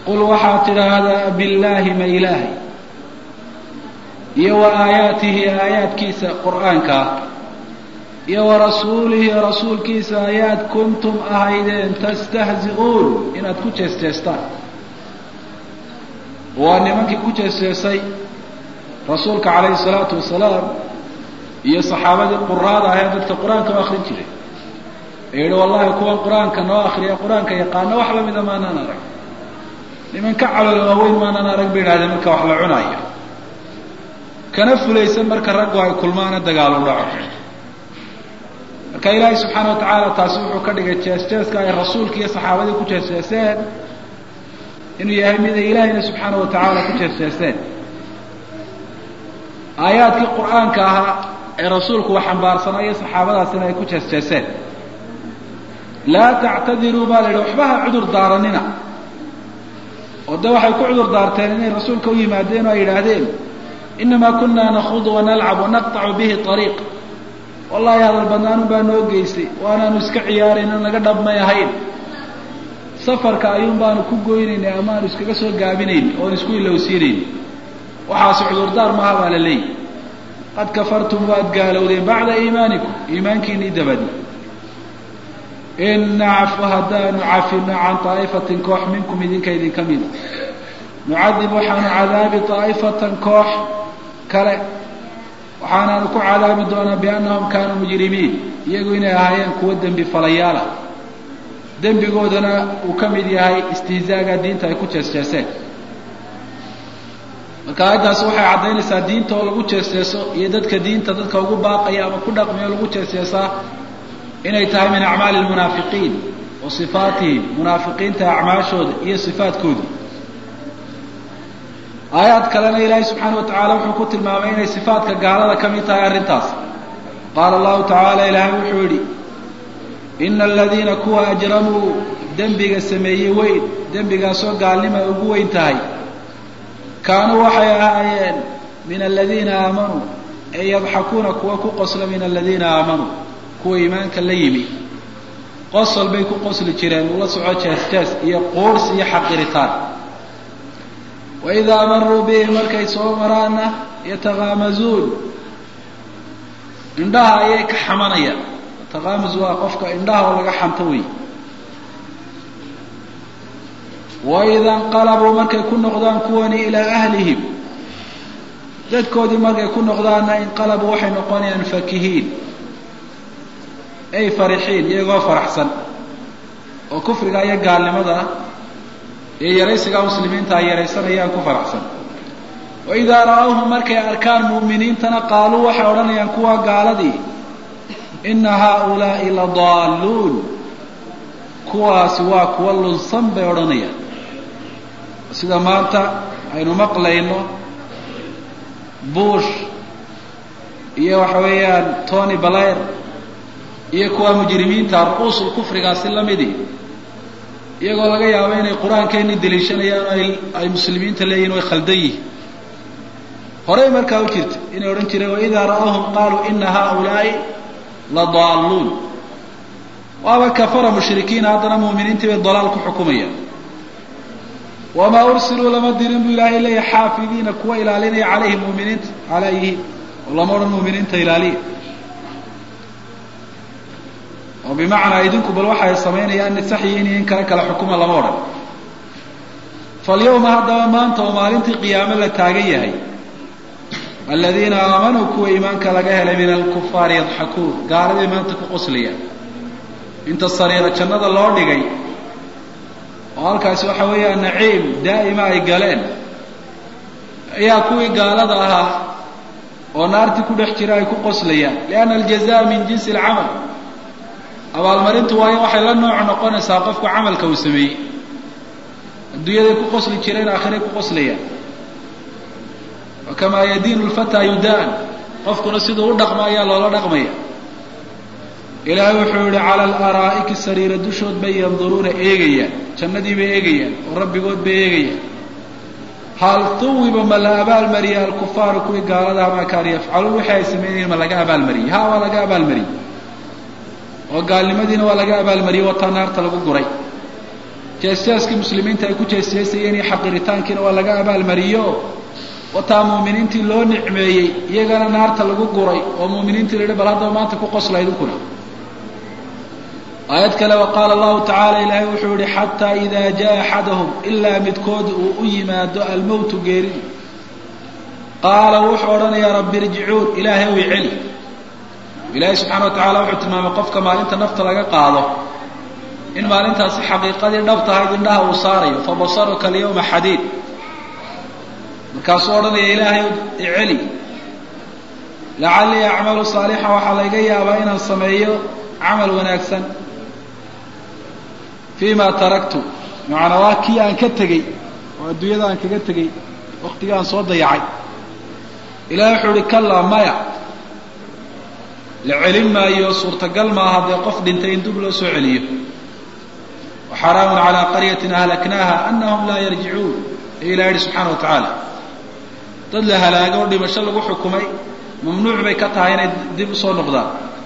qul waxaad tidhaahdaa billaahi ma ilaahay iyo wa aayaatihi aayaadkiisa qur'aanka ah iyo wa rasuulihi rasuulkiisa ayaad kuntum ahaydeen tastahzi'uun inaad ku jeesteestaan waa nimankii ku jeesteesay rasuulka calayhi salaatu wasalaam iyo saxaabadii quraada ahee dadka qur-aanka u akrin jiray ee yihi wallahi kuwan qur-aanka noo akriya qur-aanka yaqaano wax lamida maanaan arag niman ka calool waaweyn maanaan arag bay idhahdeen marka wax la cunayo kana fulaysan marka raggu ay kulmaana dagaal u dhaco marka ilaahay subxaana wa tacaala taasi wuxuu ka dhigay jees-jeeska ay rasuulka iyo saxaabadii ku jees-jeeseen inuu yahay miday ilaahayna subxaana wa tacaala ku jees-jeeseen aayaadkii qur-aanka ahaa ee rasuulku wax xambaarsanaa iyo saxaabadaasina ay ku jees-jeeseen laa tactadiruu baa la yidhi waxba ha cudur daaranina oo de waxay ku cudur daarteen inay rasuulka u yimaadeen oo ay yidhaahdeen inamaa kunaa nakuudu wanalcab wanaqtacu bihi ariiq wallahi hadal badnaanun baa noo geysay waanaanu iska ciyaarayn naga dhabmay ahayn safarka ayuun baanu ku goynaynay ama aanu iskaga soo gaabinayn oon isku ilowsiinayn waxaasi cudurdaar maaha baa la leeyahy qad kafartum waad gaalowdeen bacda iimaanikum iimaankiinii dabadi in nacfu haddaanu cafino can طaa'ifatin koox minkum idinka idinka mida nucadib waxaanu cadaabi طaa'ifatan koox kale waxaanaanu ku cadaabi doonaa biannahum kaanuu mujrimiin iyagu inay ahaayeen kuwo dembi falayaala dembigoodana uu ka mid yahay istihzaaga diinta ay ku jees-jeeseen marka aayaddaasi waxay caddaynaysaa diinta oo lagu jees-jeeso iyo dadka diinta dadka ugu baaqaya ama ku dhaqmayo lagu jees-jeesaa inay tahay min acmaali lmunaafiqiin wa sifaatihim munaafiqiinta acmaashooda iyo sifaadkooda aayaad kalena ilaahay subxaana wa tacaala wuxuu ku tilmaamay inay sifaadka gaalada ka mid tahay arrintaas qaala allahu tacaala ilaahay wuxuu yidhi ina aladiina kuwa ajramuu dembiga sameeyey weyn dembigaasoo gaalnima ay ugu weyn tahay kaanuu waxay ahaayeen min aladiina aamanuu ee yadxakuuna kuwa ku qosla min aladiina aamanuu kuwa iimaanka la yimi qosol bay ku qosli jireen ula soco jees-jees iyo quurs iyo xaqiritaan waidaa maruu bihi markay soo maraana yatakaamazuun indhaha ayay ka xamanayaan takaamus waa qofka indhaha oo laga xanto wey waida inqalabuu markay ku noqdaan kuwani ilaa ahlihim dadkoodii markay ku noqdaanna inqalabuu waxay noqonayaan fakihiin ay farixiin iyagoo faraxsan oo kufriga iyo gaalnimada iyo yaraysiga muslimiinta ay yaraysanayaan ku faraxsan waidaa ra'awhum markay arkaan mu'miniintana qaaluu waxay odhanayaan kuwa gaaladii ina haaulaa'i la daalluun kuwaasi waa kuwa lunsan bay odhanayaan sida maanta aynu maqlayno bush iyo waxa weeyaan tony balair iyo kuwa mujrimiinta ru'uusul kufrigaasi lamidii iyagoo laga yaabo inay qur-aankeeni daliishanayaan o ay ay muslimiinta leeyihin way khaldan yihin horey markaa u jirta inay odhan jireen waidaa ra'awhum qaaluu ina haaulaa'i la daalluun waaba kafara mushrikiin haddana mu'miniintii bay dalaal ku xukumayaan wamaa ursiluu lama dirin buu ilaahay leeyahay xaafidiina kuwa ilaalinaya calayhi muminiinta calayhi oo lama odhan mu'miniinta ilaaliya oo bimacnaa idinku bal waxay samaynayaan in sax yihiin iyo in kale kale xukuma lama odhan falyawma haddaba maanta oo maalintii qiyaame la taagan yahay aladiina aamanuu kuwa iimaanka laga helay min alkufaari yadxakuun gaaladay maanta ku qoslayaan inta sariiro jannada loo dhigay oo halkaasi waxa weeyaan naciim daa'ima ay galeen ayaa kuwii gaalada ahaa oo naartii ku dhex jira ay ku qoslayaan lianna aljazaa min jinsi alcamal abaalmarintu waayo waxay la nooc noqonaysaa qofku camalka uu sameeyey adduunyaday ku qosli jireen aakhiray ku qoslayaan wakamaa yadiinu lfataa yudaan qofkuna siduu u dhaqmo ayaa loola dhaqmaya ilaahay wuxuu yihi cala alaraa'iki sariira dushood bay yanduruuna eegayaan jannadii bay eegayaan oo rabbigood bay eegayaan hal tuwiba ma la abaalmariya alkufaaru kuwii gaaladaha maa kaanu yafcaluun wixii ay sameynayeen ma laga abaalmariyey ha waa laga abaalmariyey oo gaalnimadiina waa laga abaalmariyey wataa naarta lagu guray jeesjeeskii muslimiinta ay ku jeesjeesayeen iyo xaqiritaankiina waa laga abaalmariyo wataa muuminiintii loo nicmeeyey iyagana naarta lagu guray oo muuminiintii la yihi bal haddaba maanta ku qosla idinkuna aayad kale wa qaala allahu tacaala ilaahay wuxuu yihi xataa idaa jaa axadahum ilaa midkood uu u yimaado almowtu geeridu qaala wuxuu odhanayaa rabbi irjicuun ilaahay wi celi ilaahay subxana wa tacala wuxuu tilmaamay qofka maalinta nafta laga qaado in maalintaasi xaqiiqadii dhab tahayd indhaha uu saarayo fabasaruka alyawma xadiid markaasuu odhanaya ilaahay iceli lacallii acmalu saalixan waxaa layga yaabaa inaan sameeyo camal wanaagsan fii ma taraktu macanaa waa kii aan ka tegey oo adduunyada aan kaga tegey waktiga aan soo dayacay ilahay wuxuu uhi kallaa maya la celin maayo suurtagal maaha dee qof dhintay in dib loo soo celiyo waxaraamun calaa qaryatin ahlaknaaha anahum laa yarjicuun ee ilah yihi subxaana wa tacaala dad la halaago oo dhimasho lagu xukumay mamnuuc bay ka tahay inay dib usoo noqdaan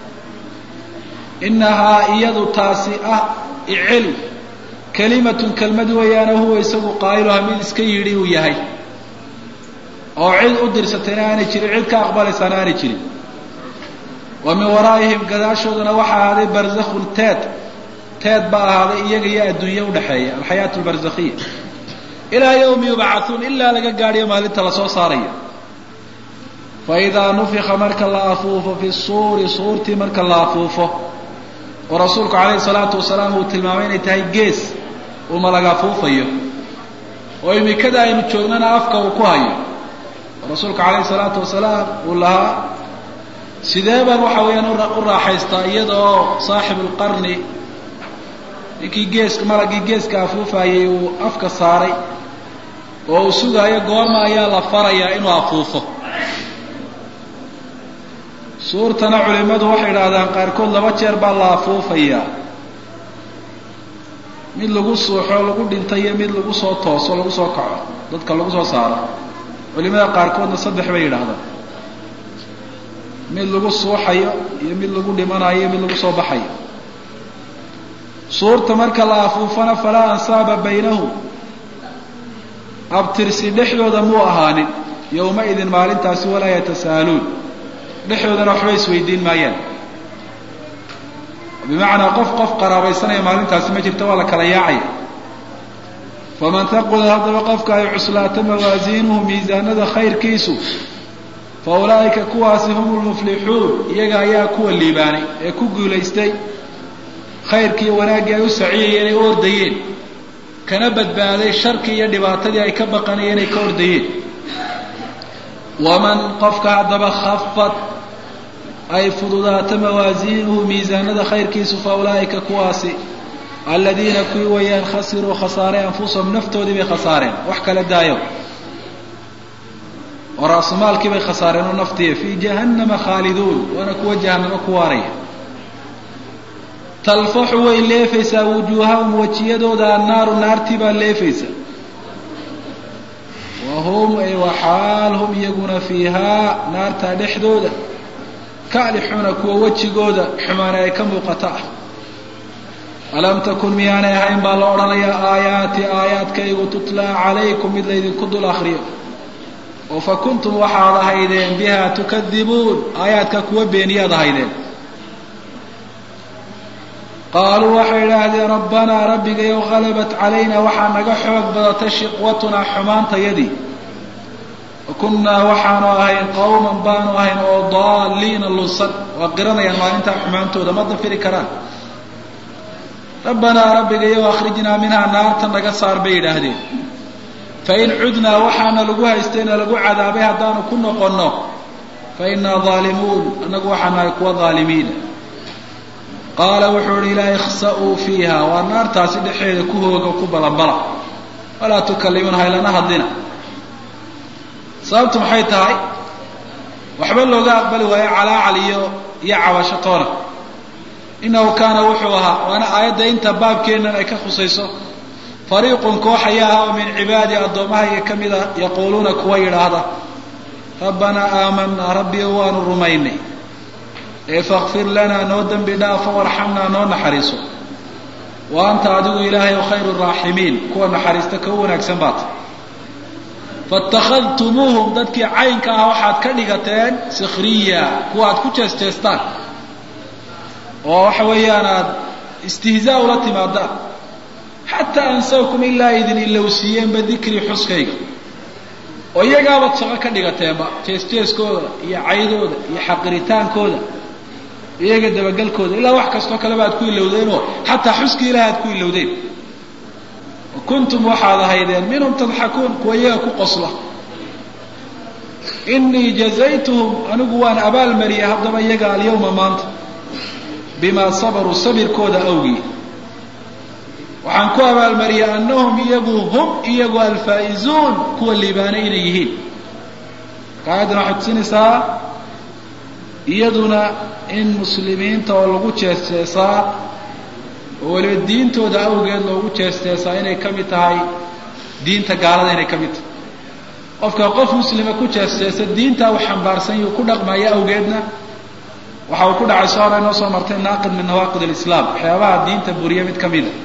inahaa iyadu taasi ah iceli kalimatun kelmad weeyaane huwa isagu qaa'iluha mid iska yidhi uu yahay oo cid u dirsatayna aanay jirin cid ka aqbalaysaana aanay jirin wa min waraa'ihim gadaashoodana waxaa ahaaday barzakhun teed teed baa ahaaday iyaga iyo adduunye udhexeeya alxayaatu albarzakhiya ilaa yawmi yubcathuun ilaa laga gaadhiyo maalinta lasoo saarayo fa idaa nufika marka la afuufo fi suuri suurtii marka la afuufo oo rasuulku calayhi salaatu wasalaam uu tilmaamay inay tahay gees uu malaga afuufayo oo imikada aynu joognana afka uu ku hayo oo rasuulku calayhi salaatu wasalaam uu lahaa sidee baan waxa weeyaan u raaxaystaa iyada oo saaxibu lqarni ninkii geeska malagii geeska afuufayay uu afka saaray oo uu sugaayo goorma ayaa la farayaa inuu afuufo suurtana culimadu waxay idhaahdaan qaarkood laba jeer baa la afuufayaa mid lagu suuxo lagu dhinta iyo mid lagu soo tooso lagu soo kaco dadka lagu soo saaro culimada qaarkoodna saddex bay yidhaahdaan mid lagu suuxayo iyo mid lagu dhimanayo iyo mid lagu soo baxayo suurta marka la afuufana falaa ansaaba baynahum abtirsi dhexdooda muu ahaanin yowma idin maalintaasi walaa yatasaaluun dhexdoodana waxba isweydiin maayaan bimacnaa qof qof qaraabaysanaya maalintaasi ma jirto waa la kala yaacaya faman taqula haddaba qofka ay cuslaato mawaasiinuhu miisaanada khayrkiisu fa ulaa'ika kuwaasi hum lmuflixuun iyaga ayaa kuwa liibaanay ee ku guulaystay khayrkii wanaaggii ay u saciyayeen ay u ordayeen kana badbaaday sharkii iyo dhibaatadii ay ka baqanayeen ay ka ordayeen waman qofka haddaba khafad ay fududaato mawaasiinuhu miisaanada khayrkiisu fa ulaa'ika kuwaasi aladiina kuwii wayaan khasiruu khasaaray anfusahum naftoodii bay khasaareen wax kala daayo oo ra'sumaalkii bay khasaareen oo naftiiya fii jahannama khaaliduun waana kuwa jahannamo ku waaraya talfaxu way leefaysaa wujuuhahum wejiyadooda annaaru naartii baa leefaysa wa hum ay waxaal hum iyaguna fiihaa naartaa dhexdooda kaalixuuna kuwa wejigooda xumaana ay ka muuqata ah alam takun miyaanay ahayn baa la odhanayaa aayaati aayaadkaygu tutlaa calaykum mid laydinku dul akriyo oo fa kuntum waxaad ahaydeen biha tukadibuun aayaadka kuwa beeniyaad ahaydeen qaaluu waxay idhaahdeen rabbanaa rabbigayow halabat calayna waxaa naga xoog badatay shiqwatunaa xumaantayadii wa kunnaa waxaanu ahayn qowman baanu ahayn oo daaliina lunsan waa qiranayaan maalintaa xumaantooda ma dafiri karaan rabbanaa rabbigayow akhrijnaa minhaa naarta naga saar bay yidhaahdeen fain cudnaa waxaana lagu haystayna lagu cadaabay haddaanu ku noqonno fa innaa daalimuun annagu waxaa nahay kuwa daalimiina qaala wuxuu ihi ilaa ikhsa'uu fiiha waa naartaasi dhexeeda ku hooga ku balanbala walaa tukallimuun haylana hadlina sababtu maxay tahay waxba looga aqbali waayo calaacal iyo iyo cabasho toona innahu kaana wuxuu ahaa waana aayadda inta baabkeennan ay ka khusayso fariiqun koox ayaa ah oo min cibaadi addoommahayga ka mida yaquuluuna kuwa yidhaahda rabbanaa aamanaa rabbiyo waanu rumaynay ee fakfir lanaa noo dembi dhaafo warxamnaa noo naxariiso wa anta adigu ilaahay khayru raaximiin kuwa naxariista ka u wanaagsan baata faittakhadtumuuhum dadkii caynka ah waxaad ka dhigateen sikhriya kuwa aad ku jees-jeestaan oo waxa weeyaan aad istihzaa ula timaadaan xataa ansawkum ilaa idin ilowsiiyeenba dikrii xuskayga oo iyagaabaad shaqo ka dhigateenba jees-jeeskooda iyo caydooda iyo xaqiritaankooda iyaga dabagelkooda ilaa wax kastoo kaleba aad ku ilowdeenoo xataa xuskii ilaah aad ku ilowdeen kuntum waxaad ahaydeen minhum tadxakuun kuwa iyaga ku qosla inii jazaytuhum anigu waan abaalmariyay haddaba iyaga alyawma maanta bimaa sabaruu sabirkooda awgii waxaan ku abaalmariyay annahum iyagu hum iyagu alfaa'izuun kuwa liibaanay inay yihiin kaayaddana waxay tusinaysaa iyaduna in muslimiinta oo lagu jees-jeesaa oo weliba diintooda awgeed loogu jees-jeesaa inay ka mid tahay diinta gaalada inay ka mid tahay qofka qof muslima ku jees-jeesa diintaa uu xambaarsan yuu ku dhaqmaya awgeedna waxa uu ku dhacay soo hore inoo soo martay naaqid min nawaaqid alislaam waxyaabaha diinta buriya mid ka mida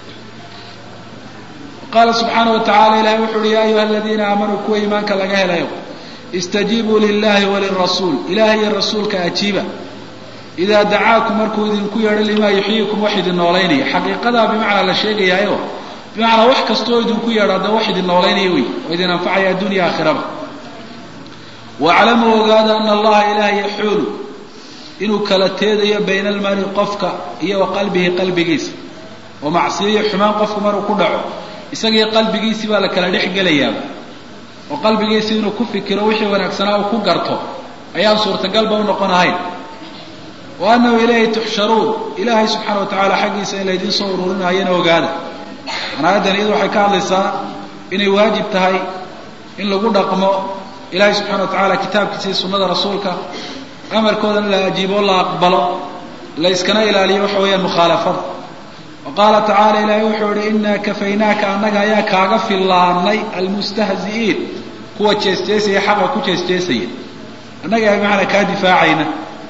qaala subxaana wa tacala ilahay wuxu uhi yaa ayuha aladiina aamanuu kuwa iimaanka laga helayo istajiibuu lilahi walirasuul ilahay iyo rasuulka ajiiba idaa dacaakum markuu idinku yeedho limaa yuxyiikum wax idin noolaynaya xaqiiqadaa bimacnaa la sheegayaayo bimacnaa wax kastoo idinku yeedho hadda wax idin noolaynaya wey oo idin anfacaya addunya aakhiraba waaclamuu ogaada ana allaha ilaah yaxuulu inuu kala teedayo bayna almari qofka iyo wa qalbihi qalbigiisa oo macsiyo iyo xumaan qofku maruu ku dhaco isagii qalbigiisii baa la kala dhex gelayaaba oo qalbigiisi inuu ku fikiro wixii wanaagsanaa uu ku garto ayaan suurtagalba u noqon ahayn wa annahu ilayhi tuxsharuun ilaahay subxaana wa tacaala xaggiisa in laydiin soo ururinayana ogaada an aayaddan iyadu waxay ka hadlaysaa inay waajib tahay in lagu dhaqmo ilaahay subxana wa tacaala kitaabkiisa iyo sunnada rasuulka amarkoodana la ajiibo la aqbalo la yskana ilaaliyo waxa weeyaan mukhaalafada wa qaala tacaala ilaahay wuxuu yihi inaa kafaynaaka annaga ayaa kaaga fillaanay almustahzi'iin kuwa jees-jeesaya xaqa ku jees-jeesaya annaga yaa bimacnaa kaa difaacayna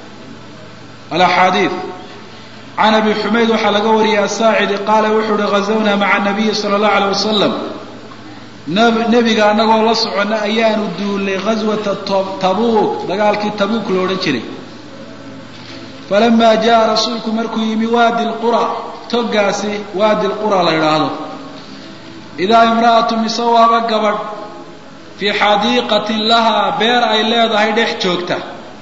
alaxaadiid can abi xumayd waxaa laga wariyay asaacidi qaala wuxuu uhi ghazawnaa maca nabiyi sala allahu aleyh wasalam nebiga annagoo la soconna ayaanu duulnay ghaswata tabuuk dagaalkii tabuuk lo odhan jiray falamaa jaa rasuulku markuu yimi waadi lqura toggaasi waadi lqura la idhaahdo idaa imra'atu mise waaba gabadh fii xadiiqatin lahaa beer ay leedahay dhex joogta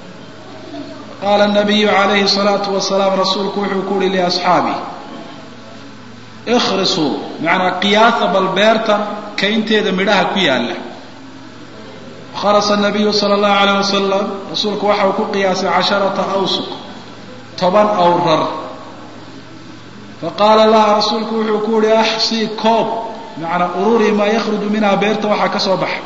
qaala nabiyu calayhi salaatu wasalaam rasuulku wuxuu ku uhi liasxaabi ikhrisuu macanaa qiyaasa bal beertan kaynteeda midhaha ku yaalla kharasa nabiyu sala allahu alayh wasalam rasuulku waxa uu ku qiyaasay casharata awsuq toban awrar faqaala laha rasuulku wuxuu ku uhi axsii koob macanaa ururi maa yakhruju minha beerta waxaa ka soo baxa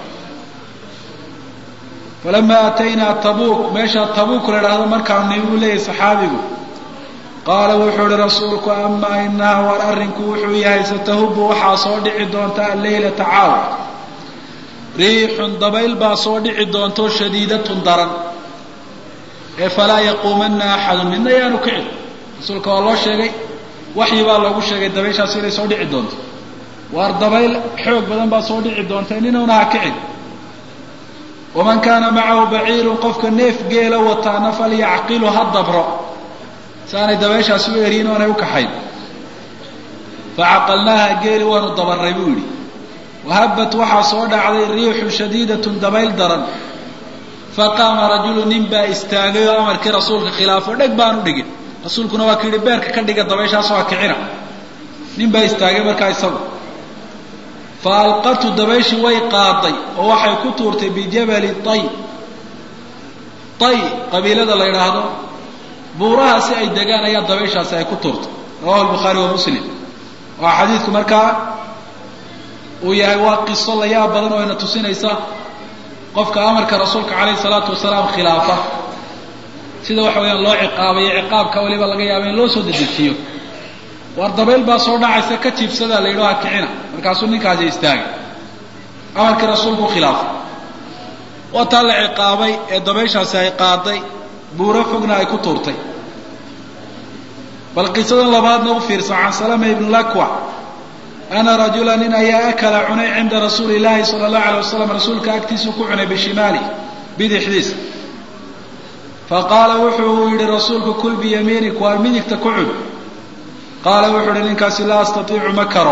falamaa ataynaa tabuuk meeshaa tabuuk la idhaahdo markaanu nimi buu leeyahay saxaabigu qaala wuxuu ihi rasuulku amaa inaha war arrinku wuxuu yahay satahubu waxaa soo dhici doonta alleylata caawa riixun dabayl baa soo dhici doonto shadiidatun daran ee falaa yaquumanna axadun midna yaanu kicin rasuulka waa loo sheegay waxyi baa loogu sheegay dabayshaas inay soo dhici doonto waar dabayl xoog badan baa soo dhici doonta ninuna ha kicin waman kaana macahu baciirun qofka neef geela wataana falyacqilu ha dabro si aanay dabayshaasi u eriyin oonay u kaxayn facaqalnaaha geeli waanu dabarray buu yidhi wahabat waxaa soo dhacday riixu shadiidatun dabayl daran faqaama rajulu nin baa istaagay oo amarkii rasuulka khilaafo dheg baanu dhigin rasuulkuna waa ka yidhi beerka ka dhiga dabayshaas waa kicina nin baa istaagay markaa isagu fa alqatu dabayshii way qaaday oo waxay ku tuurtay bijabali tay tay qabiilada la yidhaahdo buuraha si ay degaan ayaa dabayshaasi ay ku tuurtay rawahu lbukhaari wa muslim waa xadiidku markaa uu yahay waa qiso la yaab badan oo ina tusinaysa qofka amarka rasuulka calayhi salaatu wasalaam khilaafa sida waxa weyaan loo ciqaabayo ciqaabka waliba laga yaaba in loo soo dedejiyo waar dabayl baa soo dhacaysa ka jiibsadaa la yidhaha kicina markaasuu ninkaasi istaagay amarkii rasuulku khilaafay waa taa la ciqaabay ee dabayshaasi ay qaaday buuro fogna ay ku tuurtay bal qisadan labaadna u fiirsa can salama ibn lakwa ana rajula nin ayaa akala cunay cinda rasuuli illaahi sala allahu alay wasalam rasuulka agtiisuu ku cunay bishimaali bidixdiisa faqaala wuxuu yihi rasuulku kul biyamiinik waar midigta ku cun qaala wuxuu ihi ninkaasi laa astatiicu ma karo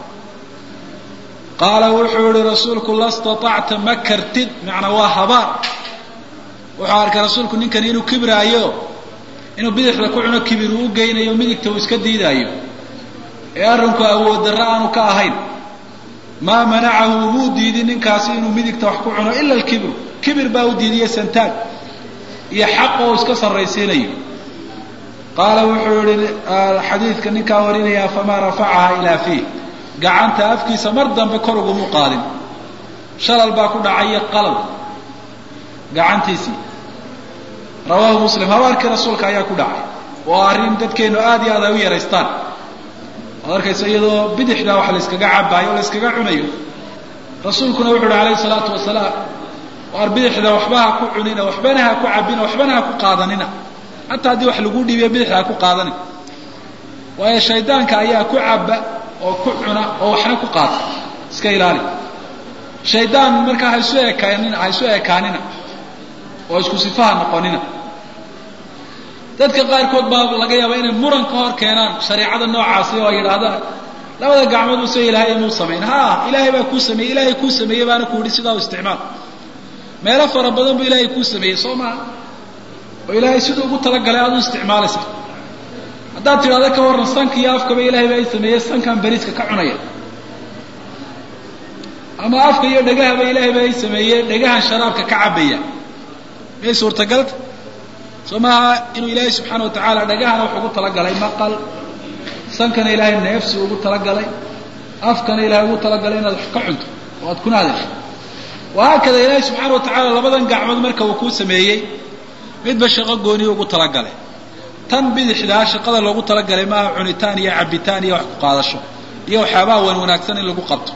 qaala wuxuu yihi rasuulku la staطacta ma kartid macnaa waa habaar wuxuu arkay rasuulku ninkani inuu kibraayo inuu bidixda ku cuno kibir uu u geynayo midigta uu iska diidaayo ee arrinku awood darro aanu ka ahayn maa manacahu umuu diidin ninkaasi inuu midigta wax ku cuno ila alkibru kibir baa u diidiye santaag iyo xaq oo iska sarraysiinayo qaala wuxuu yihi xadiidka ninkaa warinayaa famaa rafacaha ilaa fiih gacanta afkiisa mar dambe kor ugumu qaadin shalal baa ku dhacaya qalal gacantiisii rawaahu muslim habaarkii rasuulka ayaa ku dhacay oo arrin dadkeenu aad iyo aad ay u yaraystaan ad arkaysa iyadoo bidixdaa wax la yskaga cabaayo o la yskaga cunayo rasuulkuna wuxu uhi alayhi salaatu wasalaam waar bidixda waxba ha ku cunina waxbana ha ku cabina waxbana ha ku qaadanina hataa haddii wax lagu dhiibiyo bidixda ha ku qaadanin waayo shaydaanka ayaa ku caba oo ku cuna oo waxna ku qaata iska ilaali shaydaan markaa ha isu ekaanin ha isu ekaanina oo isku sifaha noqonina dadka qaarkood baa laga yaaba inay muran ka hor keenaan shareicada noocaasi oo ay yidhaahdaan labada gacmood use ilaahay inuu samayn ha ilaahay baa kuu sameeyey ilaahay kuu sameeyey baana ku yihi sidaa u isticmaal meelo fara badan buu ilaahay kuu sameeyey soo maha oo ilaahay siduu ugu talagalay aad u isticmaalaysa haddaad tidhahdo ka warran sanka iyo afkaba ilaahay baa i sameeyey sankan beriiska ka cunaya ama afka iyo dhegahaba ilaahay baa i sameeyey dhegahan sharaabka ka cabaya miyay suurtagalta soo maaha inuu ilaahay subxaana wa tacaala dhagahana wax ugu talagalay maqal sankana ilaahay neefsi ugu talagalay afkana ilahay ugu talagalay inaad wax ka cunto oo aad kuna hadasho wahaakada ilaahay subxaana wa tacaala labadan gacmood marka uu kuu sameeyey midba shaqo gooniya ugu talagalay tan bidixdaa shaqada loogu talagalay maaha cunitaan iyo cabitaan iyo wax ku qaadasho iyo waxyaabaha wan wanaagsan in lagu qabto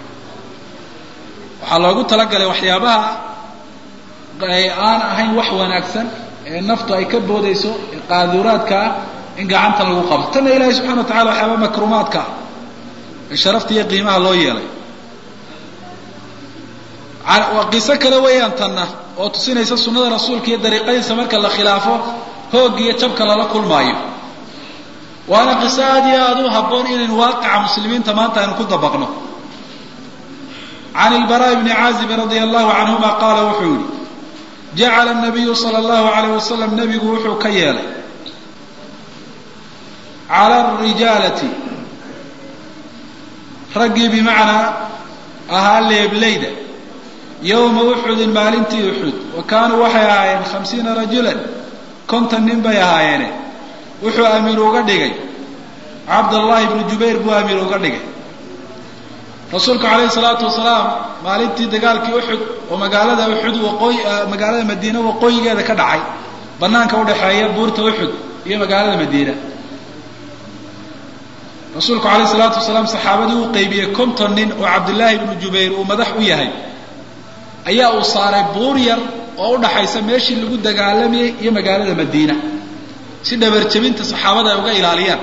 waxaa loogu talagalay waxyaabaha aan ahayn wax wanaagsan ee naftu ay ka boodayso ee qaaduraadka ah in gacanta lagu qabto tanna ilaahay subxana wa tacala waxyaaba makruumaadka ah ee sharafta iyo qiimaha loo yeelay qiso kale weeyaan tanna oo tusinaysa sunnada rasuulka iyo dariiqadiisa marka la khilaafo hoog iyo jabka lala kulmaayo waana qiso aad iyo aada u habboon inaynu waaqica muslimiinta maanta aynu ku dabaqno can ilbaraa bni caazibin radia allahu canhuma qaala wuxuu yihi jacala nabiyu sala allahu alayh wasalam nebigu wuxuu ka yeelay cala arijaalati raggii bimacnaa ahaa leeblayda yowma uxudin maalintii uxud wa kaanuu waxay ahaayeen khamsiina rajulan konton nin bay ahaayeene wuxuu amiir uga dhigay cabdallahi bnu jubayr buu amiir uga dhigay rasuulku calayhi salaatu wasalaam maalintii dagaalkii uxud oo magaalada uxud waqooyi magaalada madiine waqooyigeeda ka dhacay banaanka udhaxeeya buurta uxud iyo magaalada madiina rasuulku calayhi salaatu wasalaam saxaabadii uu qaybiyey konton nin oo cabdillaahi bnu jubayr uu madax u yahay ayaa uu saaray buur yar oo udhaxaysa meeshii lagu dagaalamayey iyo magaalada madiina si dhabarjabinta saxaabada ay uga ilaaliyaan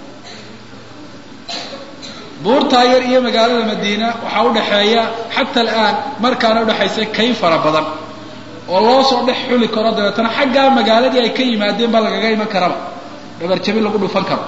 buurtaa yar iyo magaalada madiina waxaa udhaxeeya xata alaan markaana udhaxaysa kayn fara badan oo loo soo dhex xuli karo dabeetana xaggaa magaaladii ay ka yimaadeen baa lagaga iman karaba dhabarjabin lagu dhufan karo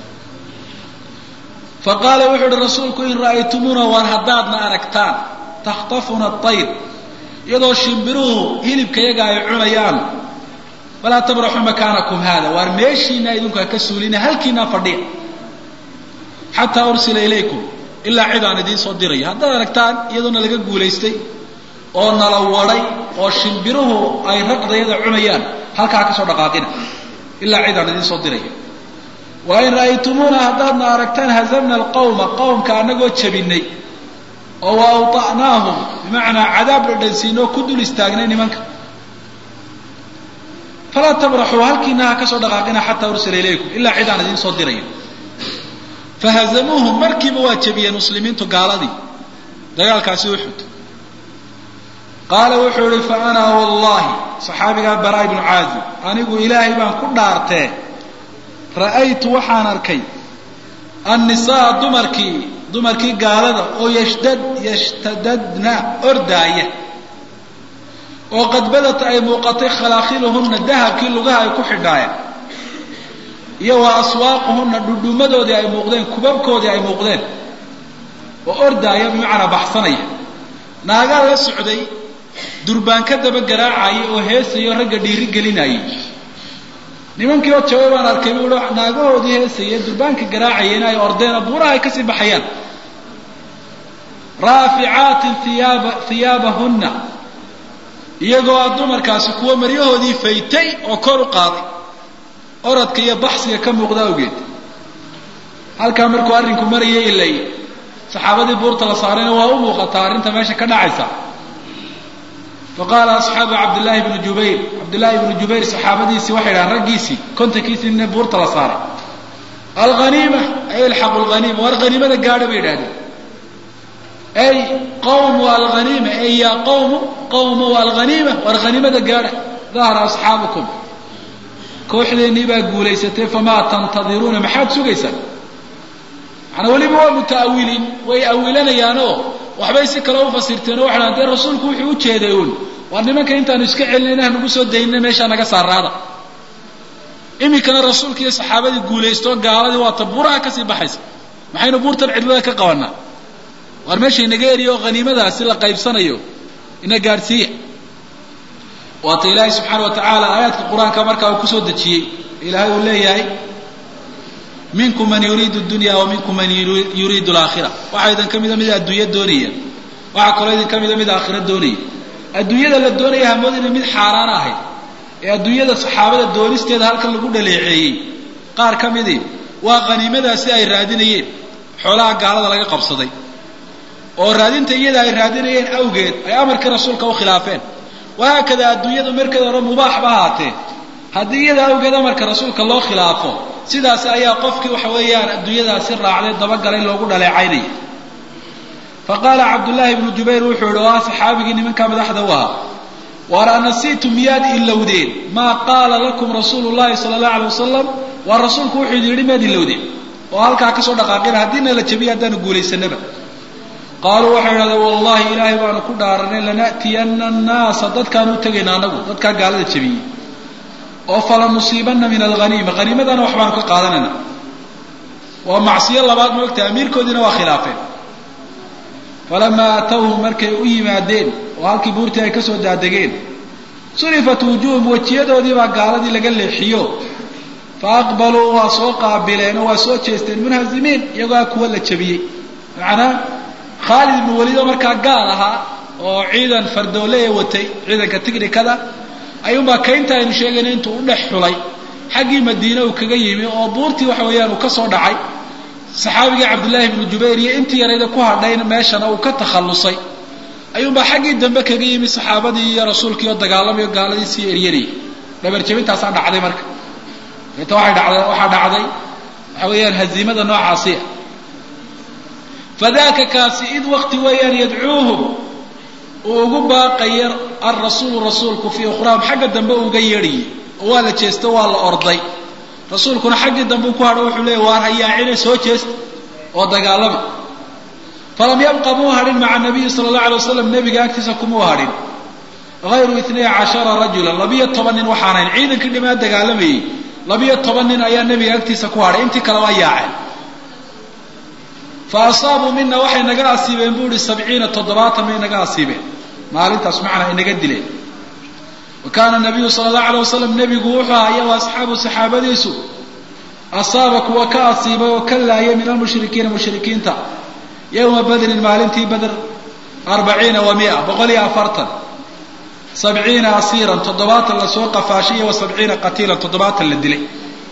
fa qaala wuxuu uhi rasuulku in ra'aytumuuna waar haddaadna aragtaan takhtafuna ayr iyadoo shimbiruhu hilibka yaga ay cunayaan falaa tabraxuu makaanakum haada waar meeshiina idinku ha ka suulina halkiinaa fadhiya xataa ursila ilaykum ilaa cid aan idiin soo dirayo haddaad aragtaan iyadoona laga guulaystay oo nala waday oo shimbiruhu ay raqdayada cunayaan halkaa ha ka soo dhaqaaqina ilaa cid aan idiin soo dirayo wa in ra'aytumuuna haddaadna aragtaan hazamna alqawma qowmka anagoo jabinay oo wa awطa'naahum bimacnaa cadaab dhadhansiinoo ku dul istaagnay nimanka falaa tabraxuu halkiina ha ka soo dhaqaaqina xataa ursila ilaykum ilaa cid aan idiin soo dirayo fahazamuuhum markiiba waa jebiyeen muslimiintu gaaladii dagaalkaasi uxud qaala wuxuu ihi fa ana wallahi saxaabigaa baraa ibnu caazib anigu ilaahay baan ku dhaartee ra'aytu waxaan arkay annisaa dumarkii dumarkii gaalada oo yashdad yashtadadna ordaaya oo qadbadata ay muuqatay khalaakiluhunna dahabkii lugaha ay ku xidhaayeen iyo wa aswaaquhunna dhudhumadoodii ay muuqdeen kubabkoodii ay muuqdeen oo ordaaya bimacnaa baxsanaya naagaa la socday durbaan ka daba garaacaya oo heesaya oo ragga dhiiri gelinayay nimankii oo jaway baan arkay buu naagahoodii heesaya durbaanka garaacaya in ay ordeen oo buuraha ay kasii baxayaan raaficaatin hiyaaba hiyaabahunna iyagoo a dumarkaasi kuwa maryahoodii faytay oo kor u qaaday oradka iyo baxsiga ka muuqda awgeed halkaa markuu arrinku marayay ilay saxaabadii buurta la saarayna waa u muuqataa arrinta meesha ka dhacaysa faqaala asxaabu cabdillaahi bni jubayr cabdillaahi bni jubayr saxaabadiisii waxay dhahaan raggiisii kontankiisii nin buurta la saaray alghaniima ay ilxaqu lghaniima war haniimada gaadha bay idhahdeen ay qawmu alghaniima ay yaa qawmu qawmu alghaniima war haniimada gaadha dahara asxaabukum kooxdeennii baa guulaysatay famaa tantadiruuna maxaad sugaysaan manaa weliba waa muta'awiliin way awilanayaanoo waxbay si kale u fasirteen oo waxay dee rasuulku wuxuu u jeeday uun waa nimanka intaanu iska celinayna hanagu soo daynina meeshaa naga saaraada iminkana rasuulka iyo saxaabadii guulaysto gaaladii waata buuraha kasii baxaysa maxaynu buurtan cidlada ka qabanaa waar meesha inaga eriya oo haniimadaasi la qaybsanayo ina gaadhsiiya waata ilaahay subxaana wa tacaala aayaadka qur-aanka markaa uu kusoo dejiyey ilaahay uu leeyahay minkum man yuriidu dunya wa minkum man yuriidu alaakhira waxaa idin ka mida mid adduunya doonaya waxaa kaloo idin ka mida mid aakhira doonaya adduunyada la doonaya hamoodina mid xaaraan ahayd ee adduunyada saxaabada doonisteeda halkan lagu dhaleeceeyey qaar ka midii waa khaniimadaasi ay raadinayeen xoolaha gaalada laga qabsaday oo raadinta iyada ay raadinayeen awgeed ay amarkii rasuulka u khilaafeen wahaakada adduunyadu markeeda hore mubaaxba ahaatee haddii iyada awgeed amarka rasuulka loo khilaafo sidaas ayaa qofkii waxa weeyaan adduunyadaasi raacday dabagalay loogu dhaleecaynaya faqaala cabdullaahi ibnu jubayr wuxuu yihi oo ah saxaabigii nimankaa madaxda u ahaa waar anasiitu miyaad ilowdeen maa qaala lakum rasuulu llahi sala allahu alay wasalam waa rasuulku wuxuu idin yidhi miyaad ilowdeen oo halkaa kasoo dhaqaaqina haddiina la jabiya haddaanu guulaysanaba qaaluu waxay idhahdeen wallahi ilaahay baanu ku dhaaranay lana'tiyana annaasa dadkaan u tegayna anagu dadkaa gaalada jabiyey oo fala nusiibanna min alghaniima haniimadana wax baanu ka qaadanayna waa macsiyo labaad moogta amiirkoodiina waa khilaafeen falamaa atawhum markay u yimaadeen oo halkii buurtii ay kasoo daadegeen surifat wujuuhum wejiyadoodii baa gaaladii laga leexiyo fa aqbaluu waa soo qaabileen oo waa soo jeesteen munhazimiin iyagoo kuwa la jabiyey macnaa khaalid ibnu waliid oo markaa gaal ahaa oo ciidan fardoole ee watay ciidanka tignikada ayuunbaa kaynta aynu sheegayna intuu u dhex xulay xaggii madiine uu kaga yimi oo buurtii waxa weeyaan uu ka soo dhacay saxaabigii cabdullaahi ibnu jubayr iyo intii yarayda ku hadhayn meeshana uu ka takhallusay ayuunbaa xaggii dambe kaga yimi saxaabadii iyo rasuulkii oo dagaalamayo gaaladii sii eryanayay dhabarjabintaasaa dhacday marka deeta waay dhacday waxaa dhacday waxa weeyaan haziimada noocaasiya fadaka kaasi id waqti weeyaan yadcuuhum uu ugu baaqaya alrasuulu rasuulku fii ukhraahum xagga dambe uga yeedhayay oo waa la jeesto waa la orday rasuulkuna xaggii dambe ku hadho wuxuu leeyay waar hayaacine soo jeesta oo dagaalama falam yabqa muu hadhin maca nabiyi sala allahu alay wasalam nebiga agtiisa kumuu hadhin hayru itnay cashara rajula labiyo toban nin waxaanayn ciidankii dhimaa dagaalamayey labiyo toban nin ayaa nebiga agtiisa ku hadhay intii kale waa yaaceen fa asaabuu mina waxay naga asiibeen buu ihi sabciina toddobaatan bay naga asiibeen maalintaas macnaa inaga dileen wa kaana nabiyu sala allahu alay wasalam nebigu wuxuu ahaa iyo asxaabu saxaabadiisu asaaba kuwa ka asiibay oo ka laayay min almushrikiina mushrikiinta yowma badrin maalintii badr arbaciina wa mia boqol iyo afartan sabciina asiiran toddobaatan lasoo qafaashay iyo wa sabciina qatiilan toddobaatan la dilay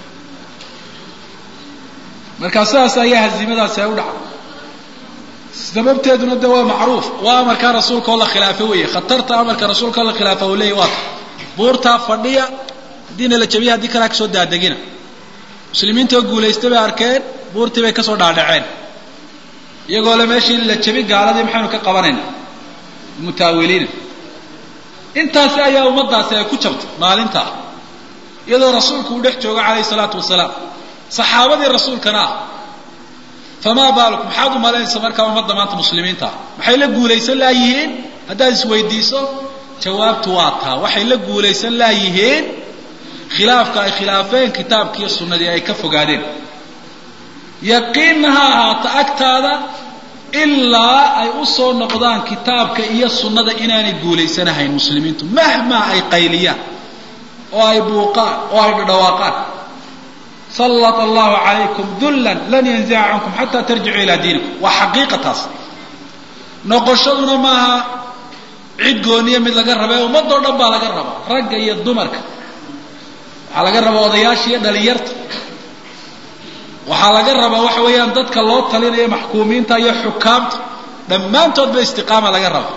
markaa sidaas ayaa haziimadaasi ay u dhacday sababteeduna de waa macruuf waa amarkaa rasuulka oo la khilaafo weeye khatarta amarka rasuulka oo la khilaafa u leeyay waata buurtaa fadhiya haddiina la jabiya haddii kalea kasoo daadegina muslimiinta oo guulaystay bay arkeen buurtii bay kasoo dhaadhaceen iyagoo le meeshii la jabi gaaladii maxaynu ka qabanayna mutaawiliina intaasi ayaa ummadaasi ay ku jabtay maalintaa iyadoo rasuulku uu dhex joogo calayhi salaatu wasalaam saxaabadii rasuulkana ah famaa baalukum maxaad u malaynaysa markaa ummadda maanta muslimiinta ah maxay la guulaysan laayihiin haddaad isweydiiso jawaabtu waa taa waxay la guulaysan laayihiin khilaafka ay khilaafeen kitaabkiiyo sunnadii ay ka fogaadeen yaqiinna ha ahaata agtaada ilaa ay u soo noqdaan kitaabka iyo sunnada inaanay guulaysanahayn muslimiintu mahmaa ay qayliyaan oo ay buuqaan oo ay dhadhawaaqaan sallat allahu calaykum dullan lan yanzica cankum xataa tarjicuu ilaa diinikum waa xaqiiqa taas noqoshaduna maaha cid gooniya mid laga raba ee ummadoo dhan baa laga rabaa ragga iyo dumarka waxaa laga rabaa odayaasha iyo dhalinyarta waxaa laga rabaa waxa weeyaan dadka loo talinayo maxkuumiinta iyo xukaamta dhammaantoodba istiqaama laga rabaa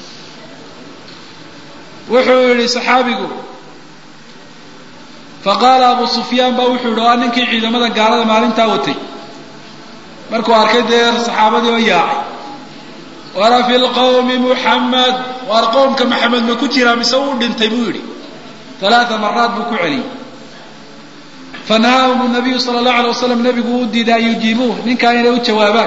wuxuu yihi saxaabigu faqaala abu sufyaan baa wuxuu yihi waa ninkii ciidamada gaalada maalintaa watay markuu arkay dee saxaabadii oo yaacay wara fi lqawmi muxamed waar qowmka maxamed ma ku jiraa mise uu dhintay buu yidhi alaaa maraad buu ku celiyey fanahaahum nabiyu sala allahu alay wasalam nabigu u diiday an yujiibuuh ninkaa inay u jawaabaan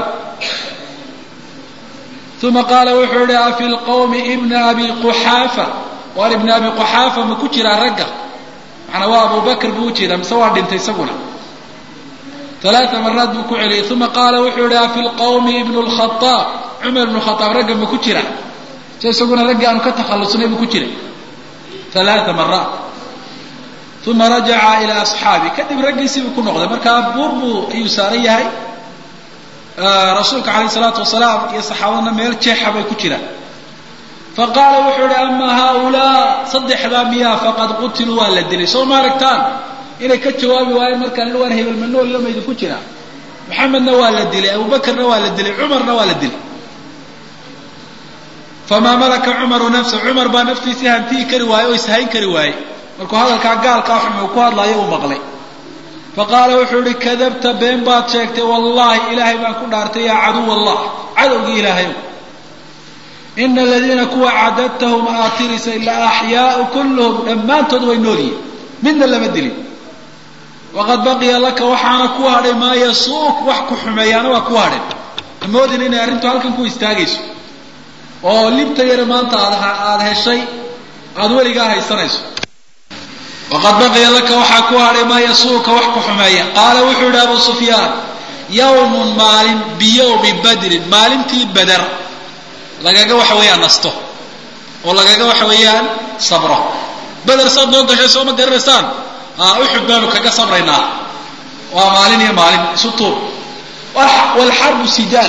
uma qaala wuxuu yihi afi lqawmi ibna abi quxaafa waar ibna abi quxaafa ma ku jiraa ragga macnaa waa abu bakr buu ujeedaa mise waa dhintay isaguna alaaa maraad buu ku celiyey uma qaala wuxuu yihi afi lqawmi ibnu lkhaaab cumar ibnu khaaab ragga ma ku jira so isaguna raggii aanu ka takhallusnay buu ku jiray alaaa maraat uma rajaca ilaa asxaabi kadib raggiisiibuu ku noqday markaa buur buu ayuu saaran yahay rasuulka calayh salaatu wasalaam iyo saxaabadna meel jeexa bay ku jiraan faqaala wuxuu ihi ama haaulaa saddexdaa miyaa faqad qutiluu waa la dilay soo ma aragtaan inay ka jawaabi waayeen markaan waan hebel manool lama idinku jiraa maxamedna waa la dilay abubakarna waa la dilay cumarna waa la dilay famaa malaka cumaru nafsa cumar baa naftiisii hantiyi kari waaye oo ishayn kari waaye markuu hadalkaa gaalkaa xumuu ku hadlaayo uu maqlay faqaala wuxuu ihi kadabta been baad sheegtay wallahi ilaahay baan ku dhaartay yaa caduw allah cadowgii ilaahay ina aladiina kuwa cadadtahum aatirisa ilaa axyaau kulluhum dhammaantood way nool yihin midna lama dilin waqad baqiya laka waxaana ku hadhay maa yasuuk wax ku xumeeyaana waa ku hadhay amoodin inay arrintu halkan ku istaagayso oo libta yare maanta aad aada heshay aada weligaa haysanayso waqad baqiya laka waxaa ku hadhay maa yasuuka wax ku xumeeya qaala wuxuu yihi abu sufyaan yawmun maalin biyawmi badrin maalintii beder lagaga waxa weeyaan nasto oo lagaga waxa weeyaan sabro beder saad noo gashay soo ma garanaysaan uxud baanu kaga sabraynaa waa maalin iyo maalin isu tuur walxarbu sijaal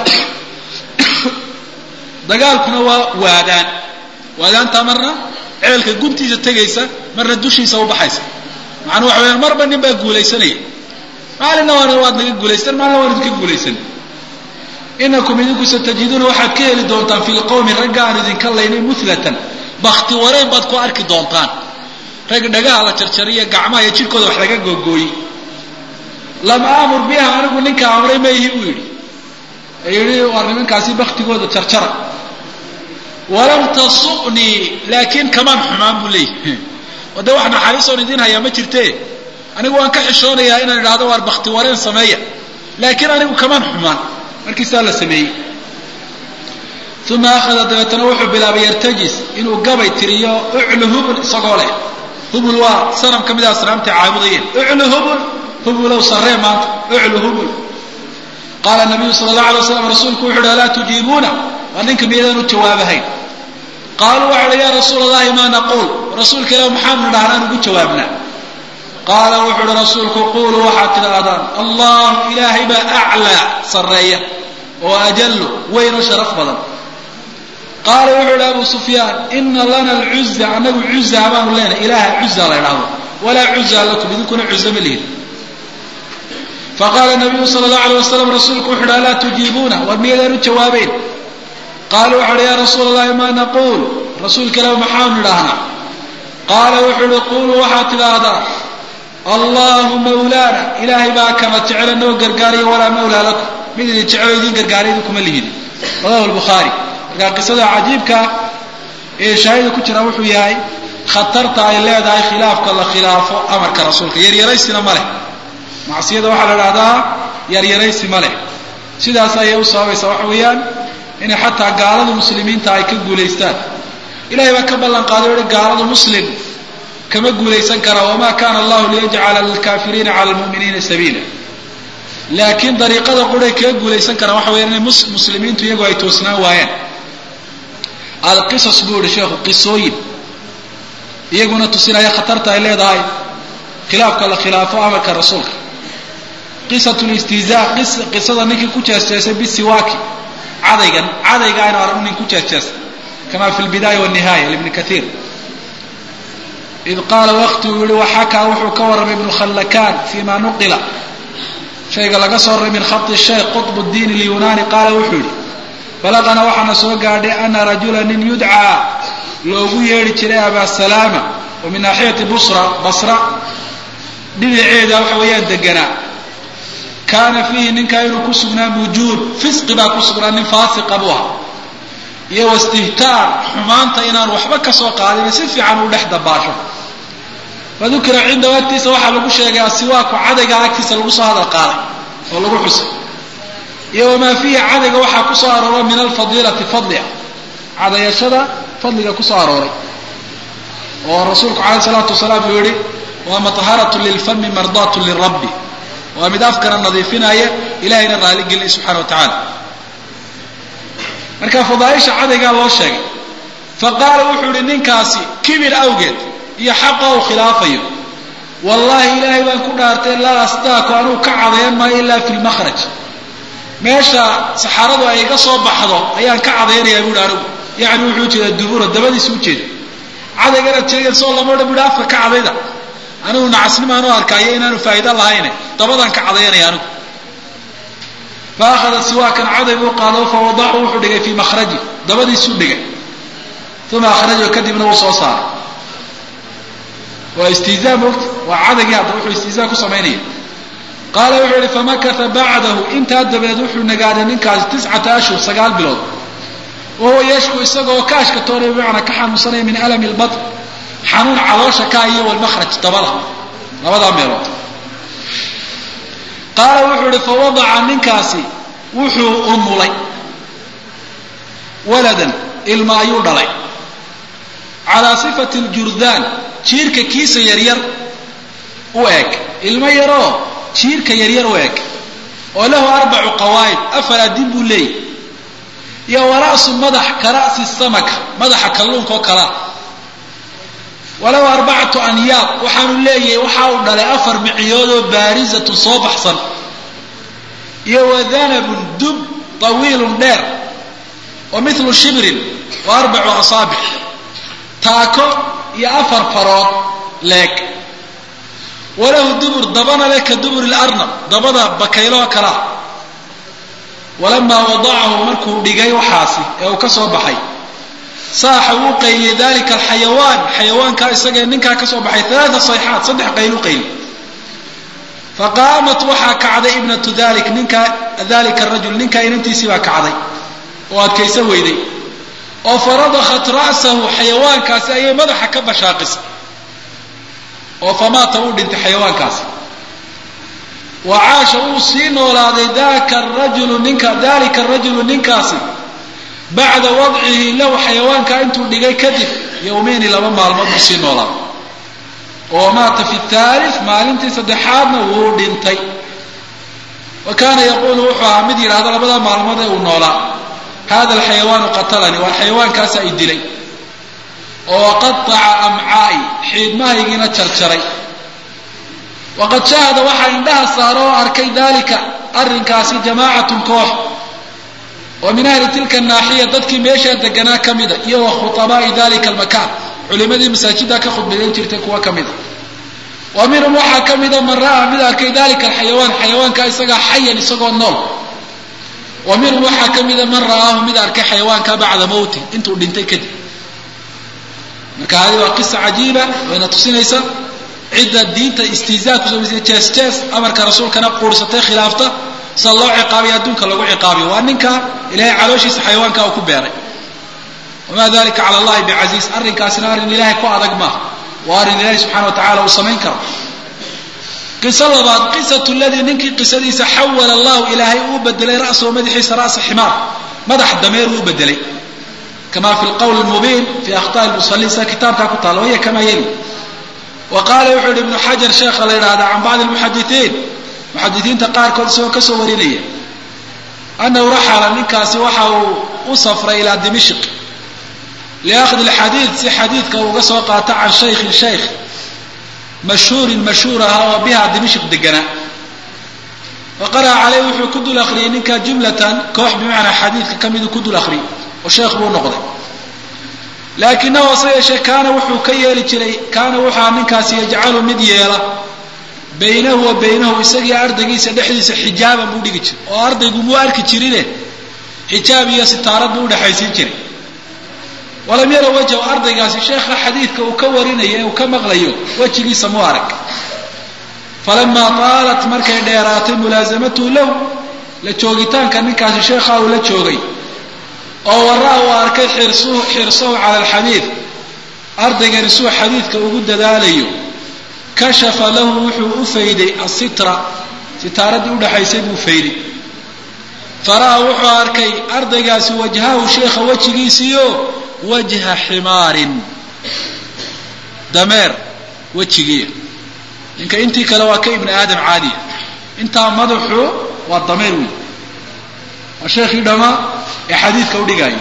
dagaalkuna waa waadaan waadaantaa marna ceelka guntiisa tegaysa marna dushiisa ubaxaysa macnuu waxa weyaan marba nin baa guulaysanaya maalinna waan waad naga guulaysan maalina waan idinka guulaysan inakum idinku satajiduuna waxaad ka heli doontaan fi lqowmi ragga aan idinka laynay mulatan bakti wareen baad ku arki doontaan rag dhagaha la jarjariyo gacmaha iyo jirkooda wax laga googooyey lam aamur biha anigu ninka amray mayhi buu yidhi yidhi waa nimankaasi baktigooda jarjara walam tasuqnii laakiin kamaan xumaan buu leeyahy oo dee wax naxariisoon idiin hayaa ma jirte anigu waan ka xishoonayaa inaan idhahdo waar bakti wareen sameeya laakiin anigu kamaan xumaan markiisaa la sameeyey uma akhada dabeetana wuxuu bilaabay yartajis inuu gabay tiriyo uclu hubul isagoo leh hubul waa sanam ka mid a asnaamta caabudayeen uclu hubul hubulow sarree maanta uclu hubul qaala nabiyu sala allahu alay waslam rasuulku wuxu uhi alaa tujiibuuna waa ninka miyadan u jawaabahayn qaaluu waxa uhi ya rasuula allahi maa naquul rasuulka ilah maxaanu dhahnaan ugu jawaabnaa qaala wuxu uhi rasuulku quluu waxaad tidhaahdaan allahu ilaahay baa aclaa sarreeya oo ajallu weyn oo sharaf badan qaala wuxuu ihi abu sufyaan ina lana alcuza anagu cuza baanu leenahay ilaaha cuza la idhaahdo walaa cuza lakum idinkuna cuza ma lihin faqaala nabiyu sala allahu alay wasalam rasuulku wuxu uhi alaa tujiibuuna war miyaydaan u jawaabeyn qaaluu waxu uhi ya rasuula allahi maa naquul rasuulka ilah maxaanu idhaahnaa qaala wuxuu uhi quluu waxaad tidhaahdaa allahu mawlaana ilaahay baa kama jecela noo gargaariya walaa mawlaa lakum mid idin jecelo idin gargaariya idinkuma lihid rawahu lbukhaari markaa qisada cajiibka ee shaahida ku jira wuxuu yahay khatarta ay leedahay khilaafka la khilaafo amarka rasuulka yaryaraysina ma leh macsiyada waxaa la idhahdaa yaryaraysi ma leh sidaas ayay u sababaysaa waxa weeyaan inay xataa gaalada muslimiinta ay ka guulaystaan ilahay baa ka ballan qaaday o hi gaalada muslim kama guulaysan karaa wamaa kana allahu liyajcala lilkaafiriina cala lmu'miniina sabiila laakiin dariiqada quray kaga guulaysan karaan waxa weyaan inay muslimiintu iyagu ay toosnaan waayaan alqisas buu ihi sheekhu qisooyin iyaguna tusinaya khatarta ay leedahay khilaafka la khilaafo amarka rasuulka qisat listihzaa qisada ninkii ku jeesjeesay bisiwaaki cadaygan cadayga aynu aragno nin ku jeesjeestay kama fi lbidaaya wanihaaya libni kaiir id qaala wakti uu yihi waxakaa wuxuu ka warramay ibnu khallakaan fima nuqila shayga laga soo raray min khati shaykh qطb diin اlyunani qaala wuxuu yihi balaqana waxaana soo gaadhay ana rajula nin yudcaa loogu yeedhi jiray abaa salaama oo min naaxiyati busra basra dhinaceeda waxa weeyaan deganaa kaana fiihi ninkaa inuu ku sugnaa mujuud fisqi baa ku sugnaa nin faasiqa buu aha iyo wastihtaar xumaanta inaan waxba ka soo qaadin si fiican uu dhex dabaasho fadukira cindahu agtiisa waxaa lagu sheegay asiwaaku cadayga agtiisa lagu soo hadal qaaday oo lagu xusay iyo wamaa fiihi cadayga waxaa ku soo aroora min alfadiilati fadlia cadayashada fadliga ku soo arooray oo rasuulku calayh salaatu wasalaam uu yihi waa maطharatun lilfami mardaatun lirabbi waa mid afkana nadiifinaya ilahayna raaligelinay subxana wa tacaala marka fadaaisha cadaygaa loo sheegay faqaala wuxuu ihi ninkaasi kibir awgeed iyo xaqa uu khilaafayo wallahi ilaahay baan ku dhaartay laa astaaku anuu ka cadayan maayo ilaa fi lmakhraj meesha saxaaradu ay iga soo baxdo ayaan ka cadaynayaa buuhi anigu yacni wuxuu ujeedaa dubura dabadiisa ujeeda cadayganaad sheegaysoo lama odhan buuhi afka ka cadayda anigu nacasnimaan u arkaayo inaanu faa'ido lahayne dabadaan ka cadayanaya anigu fa akhada siwaakan caday buu qaado fa wadacu wuxuu dhigay fii makhraji dabadiisuu dhigay uma akhrajahu kadibna wuu soo saaray waa istihzaa moogta waa cadaygii hadda wuxuu istihzaa ku samaynaya qaala wuxuu yihi famakata bacdahu intaa dabadeed wuxuu nagaaday ninkaasi tiscata ashhur sagaal bilood wahuwa yashku isagoo ka ashkatoonaya bimacnaa ka xanuunsanaya min alami lbatn xanuun caloosha ka iyo walmakhraj dabada labadaa meelood qaala wuxuu ihi fawadaca ninkaasi wuxuu umulay waladan ilma ayuu dhalay calaa sifati ljurdaan jiirka kiisa yaryar u eg ilmo yaroo jiirka yaryar u eg oo lahu arbacu qawaa'id afar adin buu leeyahy iyo wara'su madax ka ra'si samaka madaxa kalluunka oo kalaa walahu arbacatu anyaab waxaanu leeyahay waxa uu dhalay afar miciyoodoo baarizatun soo baxsan iyo wadanabun dub tawiilun dheer wa milu shibrin wa arbacu asaabic taako iyo afar farood leeg walahu dubur dabana leh ka duburi larnab dabada bakayloo kalaa walamaa wadacahu markuu dhigay waxaasi ee uu ka soo baxay saaxa wuu qayliyey dalika alxayawaan xayawaankaa isagee ninkaa ka soo baxay alaaa sayxaat saddex qaylu qayli faqaamat waxaa kacday ibnatu dalik ninka dalika rajul ninkaa inantiisii baa kacday oo adkaysa weyday oo faradakhat ra'sahu xayawaankaasi ayay madaxa ka bashaaqisay oo famaata uu dhintay xayawaankaasi wa caasha uu sii noolaaday daka rajulu ninka dalika rajulu ninkaasi bacda wadcihi lahu xayawaankaa intuu dhigay kadib yowmeyni laba maalmood buu sii noolaaday oo maata fi thalith maalintii saddexaadna wuu dhintay wa kaana yaquulu wuxuu ahaa mid yidhahdo labada maalmood ee uu noolaa hada alxayawaanu qatalanii waa xayawaankaasa i dilay oo qataca amcaa'i xiidmahaygiina jarjaray waqad shahada waxaa indhaha saaro oo arkay dalika arrinkaasi jamaacatun koox oo min ahli tilka naaxiya dadkii meeshaa deganaa ka mida iyo wa khutabaa'i dalika almakaan culimadii masaajiddaa ka khudbadeyn jirtay kuwa ka mida wa minhum waxaa ka mida man ra'aa mid arkay dalika alxayawaan xayawaanka isagaa xayan isagoo nool wa minhum waxaa ka mida man ra'aahu mid arkay xayawaanka bacda mowti intuu dhintay kadib marka hadi waa qisa cajiiba wayna tusinaysa cidda diinta istihzaa ku samaysay jees jees amarka rasuulkana quursatay khilaafta sida loo ciqaabiyo adduunka lagu ciqaabiyo waa ninka ilahay calooshiisa xayawaanka uu ku beeray wamaa dalika cala allahi bicasiiz arrinkaasina arrin ilahay ku adag maaha waa arrin ilahay subxana wa tacala uu samayn karo qiso labaad qisatu ladii ninkii qisadiisa xawala allahu ilaahay uu bedelay ra'sahu madaxiisa ra'sa ximaar madax dameer uu bedelay kama fi lqowl mubiin fi akhطaءi lmusaliin sida kitaabkaa ku taala waya kama yeli wa qaala wuxuu yihi ibnu xajar sheekha la yidhahda can bacdi lmuxadisiin muxadisiinta qaarkood isagoo kasoo warinaya anahu raxala ninkaasi waxa uu u safray ilaa dimishq liakhdi lxadiid si xadiidka uu uga soo qaato can shaykhin shaykh mashhuurin mashhuur ahaa oo biha dimishq deganaa wa qara'a caleyh wuxuu ku dul akriyay ninkaa jumlatan koox bimacnaa xadiidka ka midu ku dul akriyay oo sheekh buu noqday laakinahu hase yeeshee kaana wuxuu ka yeeli jiray kaana wuxua ninkaasi yajcalu mid yeela baynahu wa baynahu isagii ardaygiisa dhexdiisa xijaaban buu dhigi jiray oo ardaygu muu arki jirine xijaab iyo sitaarad buu udhexaysiin jiray walam yara wajhu ardaygaasi sheekha xadiidka uu ka warinayo ee uu ka maqlayo wejigiisa mu arag falamaa taalat markay dheeraatay mulaasamatuhu lahu la joogitaanka ninkaasi sheekha uu la joogay oo waraa uu arkay xirsuhu xirsahu cala alxadiid ardaygani suu xadiidka ugu dadaalayo kashafa lahu wuxuu u fayday asitra sitaaradii udhexaysay buu fayday fara'a wuxuu arkay ardaygaasi wajhahu sheekha wejigiisiio wajha ximaarin dameer wejigiiya ninka intii kale waa ka ibni aadam caadiya intaa madaxu waa dameer wey waa sheekhii dhamaa ee xadiidka udhigaayo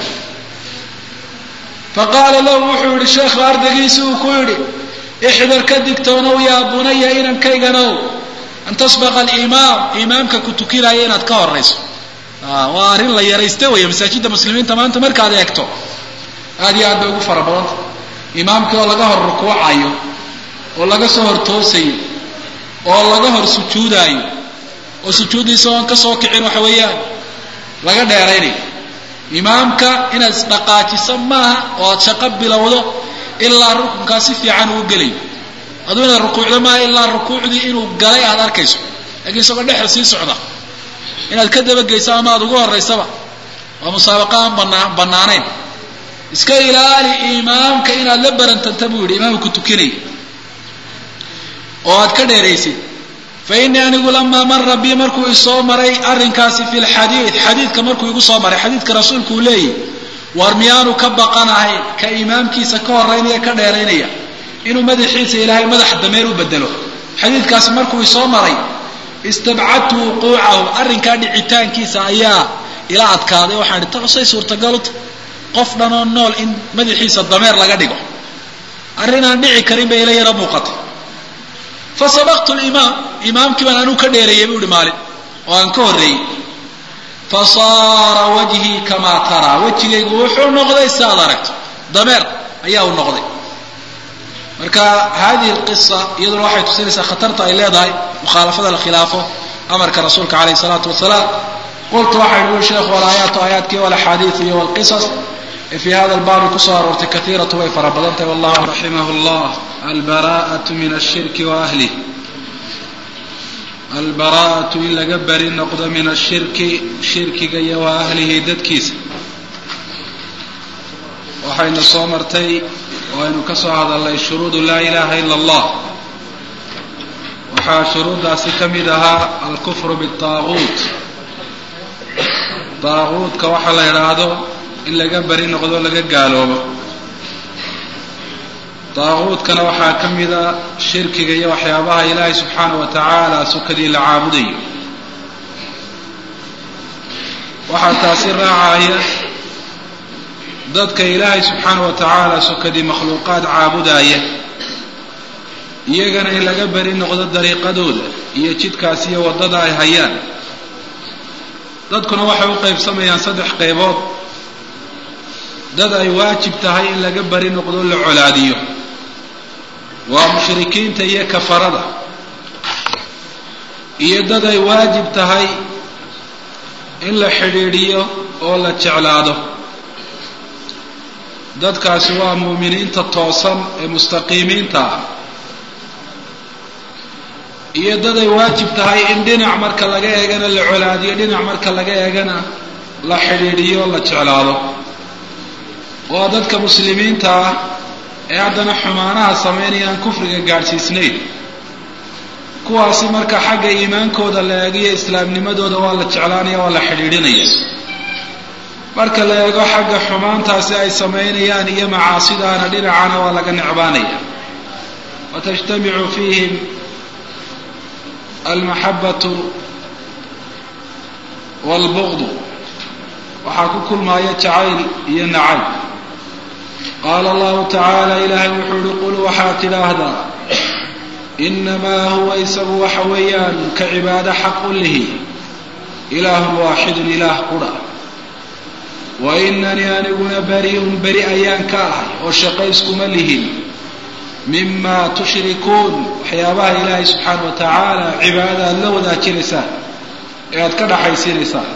faqaala lahu wuxuu yihi sheekhu ardaygiisi uu ku yidhi ixdar ka digtoonow yaa bunaya inankayganoow an tasbaqa alimaam imaamka ku tukinaya inaad ka horayso waa arrin la yaraysta weeye masaajidda muslimiinta maanta markaad eegto aad iyo aad bay ugu fara badanta imaamkii oo laga hor rukuucayo oo laga soo hor toosayo oo laga hor sujuudaayo oo sujuuddiisa oon ka soo kicin waxa weeyaan laga dheeraynayo imaamka inaad isdhaqaajiso maaha oo aad shaqo bilowdo ilaa rukunkaa si fiican uu gelayo aduu inaad rukuucdo maaha ilaa rukuucdii inuu galay aad arkayso lakiin isagoo dhexda sii socda inaad ka dabageyso ama aad ugu horaysaba waa musaabaqa aan banaa bannaanayn iska ilaali imaamka inaad la barantanta buu yidhi imaamka ku tukinaya oo aad ka dheeraysid fa innii anigu lamaa mara bii markuu isoo maray arrinkaasi fi lxadiid xadiidka markuu igu soo maray xadiidka rasuulku uu leeyahy war miyaanu ka baqanahay ka imaamkiisa ka horeynaya ka dheeraynaya inuu madaxiisa ilaahay madax dameer u bedelo xadiidkaasi markuu isoo maray istabcadtu wuquucahu arrinkaa dhicitaankiisa ayaa ila adkaaday waxaan ihi tasay suurtagaluta qof dhanoo nool in madaxiisa dameer laga dhigo arrinaan dhici karin bay ila yara muuqatay fa sabaqtu limaam imaamkii baan anuu ka dheereeyey buu ihi maalin oo aan ka horreeyey fa saara wajhii kamaa taraa wejigaygu wuxuu noqday si aad aragto dameer ayaa uu noqday marka hadihi alqisa iyaduna waxay tusinaysaa khatarta ay leedahay mukhaalafada la khilaafo amarka rasuulka calayhi salaatu wasalaam qultu waxay ui sheekhu walaayaatu aayaadkii walaxaadiiu iyo walqisas ee fii hada albaabi kusoo aroortay kaiiratu way fara badan tahay wallahu raximah llah albara'atu min ashirki wa ahlih albara'atu in laga beri noqdo min ashirki shirkiga iyo wa ahlihi dadkiisa waxayna soo martay waynu ka soo hadalnay shuruudu laa ilaha ila allah waxaa shuruuddaasi ka mid ahaa alkufru bitaaguut daaguudka waxaa la idhaahdo in laga beri noqdo laga gaaloobo daaguudkana waxaa ka mida shirkiga iyo waxyaabaha ilaahay subxaanahu wa tacaala sukadii la caabudayo waxaa taasi raacaya dadka ilaahay subxaanahu wa tacaala sukadii makhluuqaad caabudaaya iyagana in laga beri noqdo dariiqadooda iyo jidkaas iyo waddada ay hayaan dadkuna waxay u qaybsamayaan saddex qaybood dad ay waajib tahay in laga beri noqdo la colaadiyo waa mushrikiinta iyo kafarada iyo dad ay waajib tahay in la xidhiidhiyo oo la jeclaado dadkaasi waa muuminiinta toosan ee mustaqiimiinta ah iyo dad ay waajib tahay in dhinac marka laga eegana la colaadiyo dhinac marka laga eegana la xidhiidhiyo la jeclaado waa dadka muslimiinta ah ee haddana xumaanaha samaynaya aan kufriga gaadhsiisnayn kuwaasi marka xagga iimaankooda la eegiyo islaamnimadooda waa la jeclaanaya waa la xidhiidhinaya marka la eego xagga xumaantaasi ay samaynayaan iyo macaasidaana dhinacana waa laga necbaanaya watajtamicu fiihim almaxabatu waalbuqdu waxaa ku kulmaaya jacayl iyo nacayb qaala allahu tacaala ilaahay wuxuu uhi qul waxaad tidhaahdaa inamaa huwa isagu waxa weeyaan ka cibaado xaqu lihi ilaahun waaxidun ilaah qudha wa inanii aniguna bari'un beri ayaan ka ahay oo shaqayskuma lihin mima tushrikuun waxyaabaha ilaahay subxaana wa tacaala cibaadada aada la wadaajinaysaan ee aada ka dhaxaysiinaysaan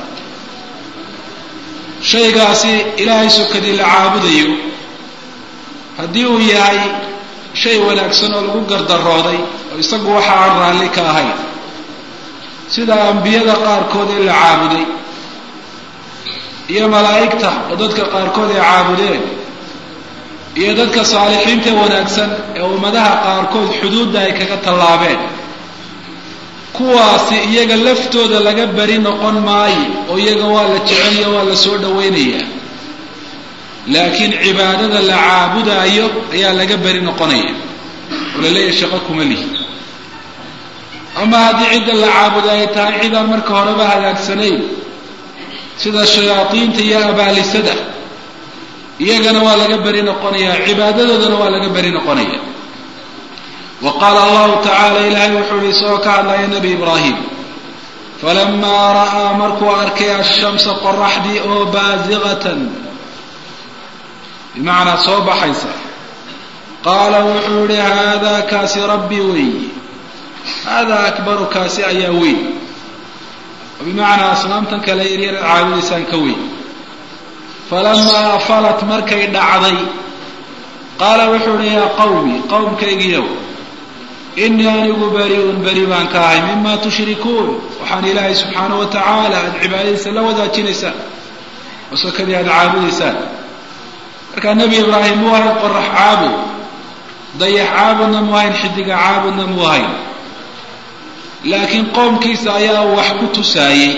shaygaasi ilaahay sokadii la caabudayo haddii uu yahay shay wanaagsan oo lagu gardarooday oo isagu waxa aan raalli ka ahayn sida ambiyada qaarkood ee la caabuday iyo malaa'igta oo dadka qaarkood ay caabudeen iyo dadka saalixiinta wanaagsan ee ummadaha qaarkood xuduudda ay kaga tallaabeen kuwaasi iyaga laftooda laga beri noqon maayo oo iyaga waa la jecelya waa la soo dhawaynayaa laakiin cibaadada la caabudaayo ayaa laga beri noqonaya oo la leeyahay shaqo kuma lihi ama haddii cidda la caabuda ay tahay cidaan marka horeba hagaagsanayn sida shayaadiinta iyo abaalisada iyagana waa laga beri noqonaya cibaadadoodana waa laga beri noqonaya wa qaala allahu tacaala ilaahay wuxuu yihi isagoo ka hadlaya nebi ibraahim falamaa ra'aa markuu arkay ashamsa qoraxdii oo baasiqatan bimacnaa soo baxaysa qaala wuxuu yihi haadaa kaasi rabbii weeyi haadaa akbaru kaasi ayaa weyn oo bimacnaa asnaamtan kale yaryar caabudaysaan ka weyn falamaa afalat markay dhacday qaala wuxuu uhi yaa qawmi qowmkaygiiyow inii anigu bari'un beri baan ka ahay mima tushrikuun waxaan ilaahay subxaana wa tacaala aada cibaadadiisa la wadaajinaysaan oo sokadii aada caabudaysaan markaa nebi ibraahim muu ahayn qorax caabud dayax caabudna mu ahayn xidiga caabudna mu ahayn laakiin qoomkiisa ayaa wax ku tusaayey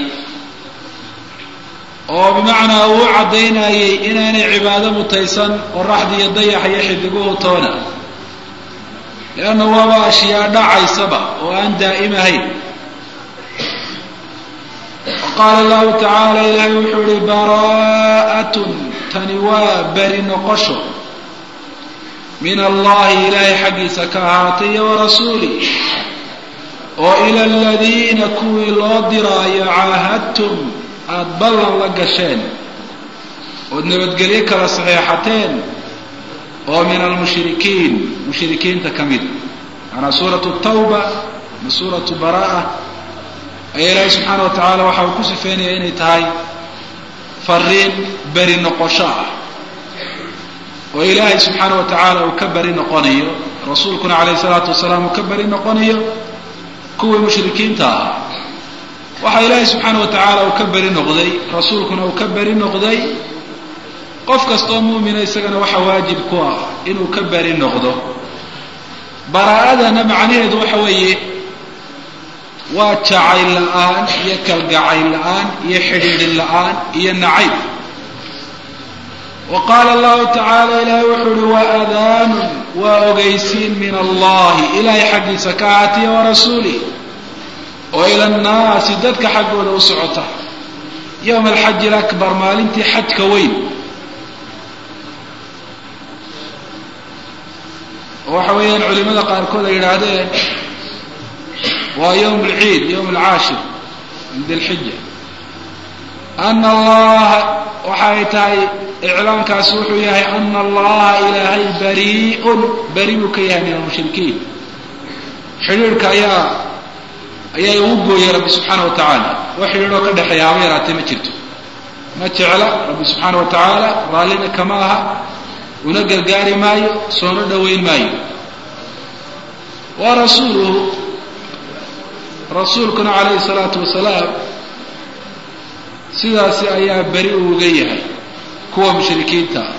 oo bimacnaa uu caddaynayay inaanay cibaado mutaysan qoraxda iyo dayaxa iyo xidiguhu toona leanna waaba ashyaa dhacaysaba oo aan daa'im ahayn qaala allahu tacaala ilaahay wuxuu ihi baraa'atun tani waa beri noqosho min allahi ilaahay xaggiisa ka ahaatay iyo warasuulih oo ila aladiina kuwii loo diraayo caahadtum aada ballan la gasheen ood nabadgelyo kala saxeexateen oo min almushrikiin mushrikiinta ka mida macanaa suuratu tawba ama suuratu baraa'a ayaa ilaahay subxaana wa tacaala waxa uu ku sifeynaya inay tahay fariin beri noqosho ah oo ilaahay subxaana wa tacaala uu ka beri noqonayo rasuulkuna calayhi salaatu wasalaam uu ka beri noqonayo kuwii mushrikiinta ahaa waxaa ilaahay subxaana wa tacaala uu ka beri noqday rasuulkuna uu ka beri noqday qof kastoo muumina isagana waxa waajib ku ah inuu ka beri noqdo baraa'adana macnaheedu waxa weeye waa jacayl la-aan iyo kalgacayl la-aan iyo xidhiidhin la-aan iyo nacayb wa qaala allahu tacaala ilaahay wuxuu uhi waa adaanun waa ogeysiin min allahi ilaahay xaggiisa ka ahaatiya wa rasuulih oo ila annaasi dadka xaggooda u socota yowma alxaji alakbar maalintii xajka weyn oo waxa weeyaan culimada qaarkood ay yidhaahdeen waa yowm alciid yowm alcaashir min dilxija ana allaha waxay tahay iclaankaasi wuxuu yahay ana allaha ilaahay barii'un beri buu ka yahay min almushrikiin xidhiirhka ayaa ayaa ugu gooyay rabbi subxaana wa tacaala wax xidhiidhoo ka dhexeeya haba yaraatee ma jirto ma jecla rabbi subxaana wa tacaala raallina kama aha una gargaari maayo soona dhoweyn maayo wa rasuuluhu rasuulkuna calayhi salaatu wasalaam sidaasi ayaa beri uuga yahay kuwa mushrikiinta ah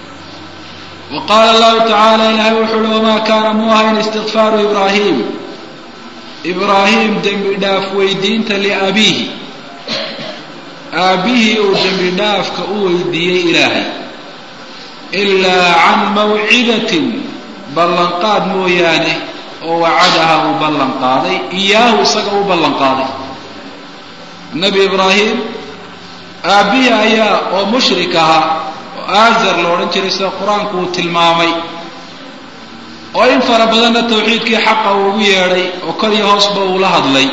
wa qaala allahu tacaala ilaahay wuxuu uhi wamaa kaana mu ahayn istikfaaru ibraahim ibraahim dembi dhaaf weydiinta liabiihi aabbihii uu dembi dhaafka u weydiiyey ilaahay ilaa can mawcidatin ballanqaad mooyaane oo wacadaha uu ballan qaaday iyaahu isaga u ballan qaaday nebi ibraahim aabbihii ayaa oo mushrik ahaa oo aazar la odhan jiray sida qur-aanku uu tilmaamay oo in fara badanna tawxiidkii xaqa uu ugu yeedhay oo kor iyo hoosba uu la hadlay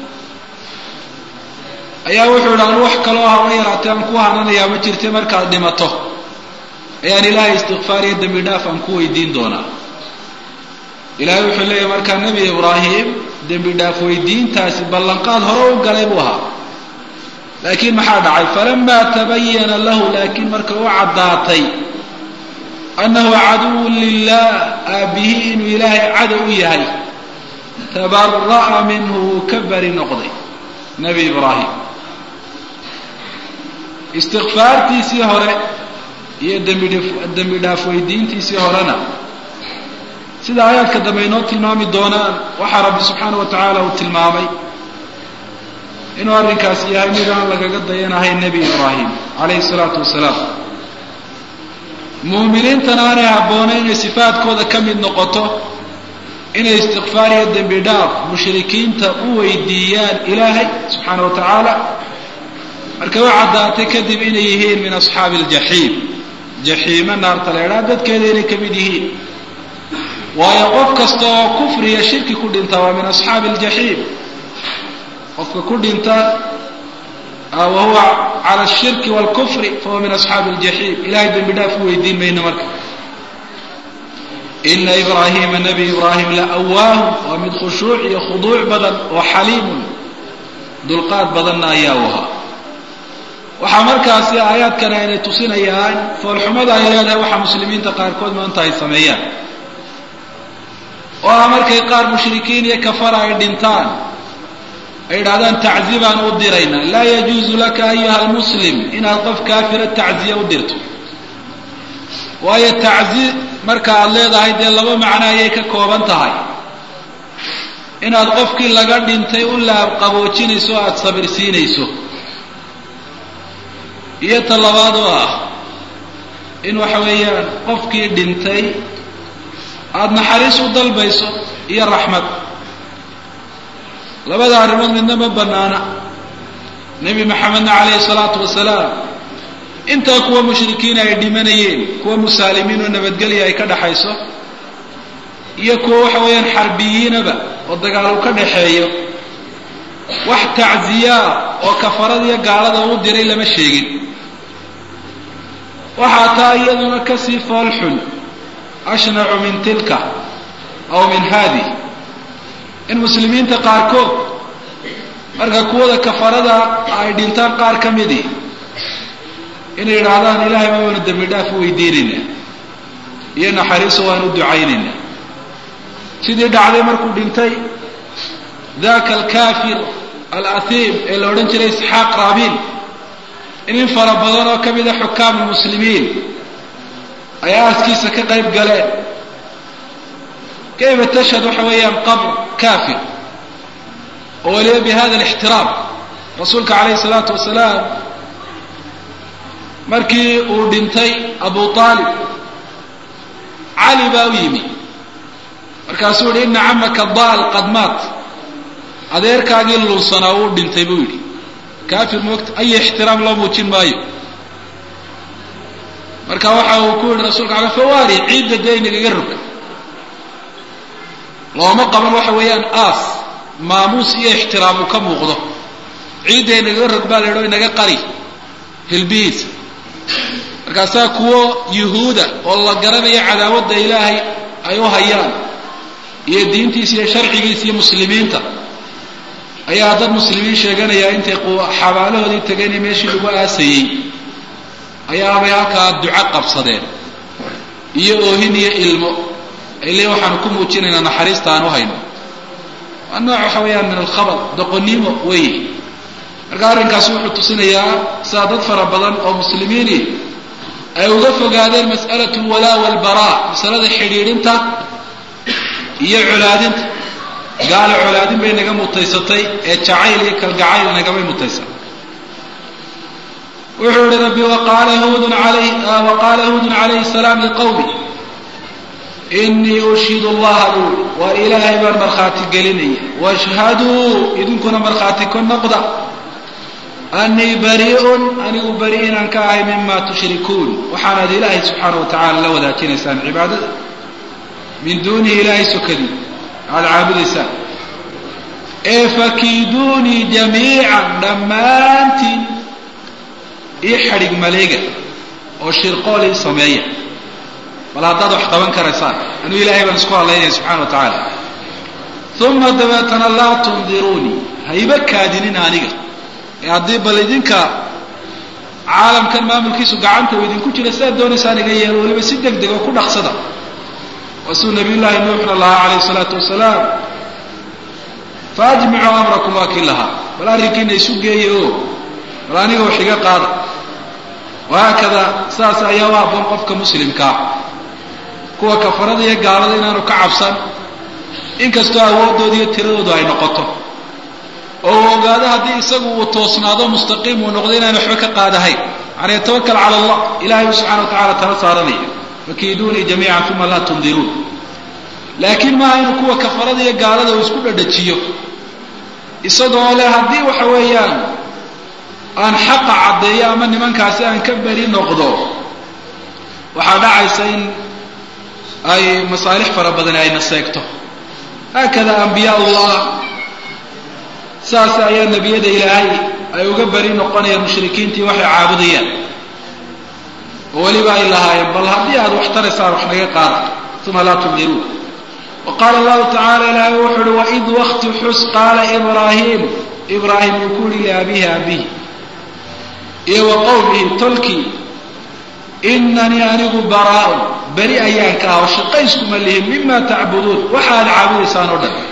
ayaa wuxuu idhi anu wax kaloo haba yaraatee aan ku hananayaa ma jirta markaad dhimato ayaan ilaahay istikfaar iyo dembi dhaaf aan ku weydiin doonaa ilaahay wuxuu leeyahy markaa nebi ibraahim dembi dhaaf weydiintaasi ballanqaad hore u galay buu ahaa laakiin maxaa dhacay falamaa tabayana lahu laakiin marka u caddaatay annahu caduwun lilah aabbihii inuu ilaahay cadow u yahay tabara'a minhu wuu ka bari noqday nebi ibraahim istikfaartiisii hore iyo dembi dhaaf weydiintiisii horena sida aayaadka dambe inoo tilmaami doonaan waxaa rabbi subxaana wa tacaala uu tilmaamay inuu arrinkaasi yahay mid aan lagaga dayanahay nebi ibraahim calayhi salaatu wasalaam muuminiintana aanay habboonay inay sifaadkooda ka mid noqoto inay istikfaar iyo dembi dhaaf mushrikiinta u weydiiyaan ilaahay subxaana wa tacaala markay u caddaatay kadib inay yihiin min asxaabi aljaxiim jaxiime naarta la idhaha dadkeeda inay ka mid yihiin waayo qof kasta oo kufriya shirki ku dhinta waa min asxaabi aljaxiim qofka ku dhinta wa huwa cala ashirki waalkufri fahuwa min asxaabi aljaxiim ilahay dembi dhaaf u weydiin mayno marka ina ibraahima nebi ibraahim la awaahu waa mid khushuuc iyo khuduuc badan oo xaliimun dulqaad badanna ayaa u ahaa waxaa markaasi aayaadkan aynay tusinayaan foolxumada ay leedahay waxaa muslimiinta qaarkood maanta ay sameeyaan oo ah markay qaar mushrikiin iyo kafara ay dhintaan ay idhahdaan taczi baan u diraynaa laa yajuusu laka ayuha almuslim inaad qof kaafira tacziya u dirto waayo taczi marka aad leedahay dee laba macno ayay ka kooban tahay inaad qofkii laga dhintay u laab qaboojinayso o aada sabirsiinayso iyo ta labaad oo ah in waxa weeyaan qofkii dhintay aada naxariis u dalbayso iyo raxmad labada arrimood midna ma bannaana nebi maxamedna calayhi salaatu wasalaam intaa kuwa mushrikiin ay dhimanayeen kuwa musaalimiin oo nabadgelya ay ka dhaxayso iyo kuwa waxa weeyaan xarbiyiinaba oo dagaal uu ka dhaxeeyo wax tacziyaa oo kafarada iyo gaalada u diray lama sheegin waxaa taa iyaduna kasii foolxun ashnacu min tilka aw min haadi in muslimiinta qaarkood marka kuwada kafarada ay dhintaan qaar ka midii inay yidhaahdaan ilaahay baa waanu dembi dhaaf u weydiinaynaa iyo naxariiso waanu u ducaynaynaa sidii dhacday markuu dhintay daka alkafir alahiim ee la odhan jiray isxaaq raabiil in in fara badan oo ka mida xukaam lmuslimiin ay aaskiisa ka qayb galeen kayfa tashhad waxa weeyaan qabr kafir oo waliba bi hada alixtiraam rasuulka calayhi salaatu wasalaam markii uu dhintay abu aalib cali baa u yimi markaasuu yihi ina camaka daal qad maat adeerkaagii lulsanaa uu dhintay buu yidhi kafir moogta ay ixtiraam loo muujin maayo marka waxa uu ku yihi rasulka ala fawaari ciidda dee inagaga rog looma qaban waxa weeyaan aas maamuus iyo ixtiraam uu ka muuqdo ciidda inagaga rog baa la yidhi o inaga qari hilbihiisa markaasaa kuwo yuhuuda oo la garanayo cadaawadda ilaahay ay u hayaan iyo diintiisa iyo sharcigiisa iyo muslimiinta ayaa dad muslimiin sheeganaya intay xabaalahoodii tegeen meeshii lagu aasayey ayaabay halkaa duco qabsadeen iyo oohin iyo ilmo ile waxaanu ku muujinaynaa naxariista aan u hayno waa nooc waxa weeyaan min alkhabad doqonnimo weeye marka arrinkaasi wuxuu tusinayaa sidaa dad fara badan oo muslimiini ay uga fogaadeen mas'alatu alwalaa walbaraa masalada xidhiidhinta iyo colaadinta gaalo colaadin bay naga mutaysatay ee jacayl iyo kalgacayl nagamay mutaysan wuxuu yihi rabbi waqaala hudun alayh waqaala hudun calayhi salaam liqawmi inii ushidu allaha buui waa ilaahay baan markhaati gelinaya washhaduu idinkuna markhaati ka noqda anii barii'un anigu bari inaan ka ahay mima tushrikuun waxaanaad ilaahay subxaana wa tacala la wadaajinaysaan cibaadada min duunihi ilaahay sokadii aada caabudaysaan ee fakiiduunii jamiican dhammaantiin ii xadhig maleega oo shirqool ii sameeya bal haddaad wax qaban karaysaan anuu ilaahay baan isku hadlaynaya subxana wa tacaala uma dabeetana laa tundiruunii hayba kaadinin aniga ee haddii bal idinka caalamkan maamulkiisu gacanta u idinku jira sidaad doonaysaan iga yeelo weliba si deg deg oo ku dhaqsada waa suu nabiy llaahi nuuxna lahaa calayhi salaatu wasalaam faajmicuu amrakum waa kii lahaa bal arrinkiina isu geeye o bal aniga wax iga qaada wahaakada saas ayaa u habboon qofka muslimkaa kuwa kafarada iyo gaalada inaanu ka cabsan inkastoo awoodooda iyo tiradoodu ay noqoto oo uu ogaado haddii isagu uu toosnaado mustaqiim uu noqdo inaan waxba ka qaadahayn yani yatawakal cala allah ilahay u subxana wa tacala tala saaranaya fakiiduunii jamiican uma laa tundiruun laakiin maaha inuu kuwa kafarada iyo gaalada uu isku dhadhajiyo isagoo leh haddii waxa weeyaan aan xaqa caddeeyo ama nimankaasi aan ka beri noqdo waxaa dhacaysa in ay masaalix fara badani ayna seegto haakada ambiyaa ullah saas ayaa nebiyada ilaahay ay uga beri noqonayaan mushrikiintii waxay caabudayaan oo weliba ay lahaayeen bal haddii aad wax taraysaan wax naga qaada uma laa tundiruun wa qaala allahu tacala ilaahay wuxu uhi waid wakti xus qaala ibraahiim ibraahim uu ku yihi liabihi abihi iyo wa qowmihi tolkii inanii anigu baraaun beri ayaan ka ah oo shaqayskuma lihin mima tacbuduun waxaad caabudaysaan oo dhan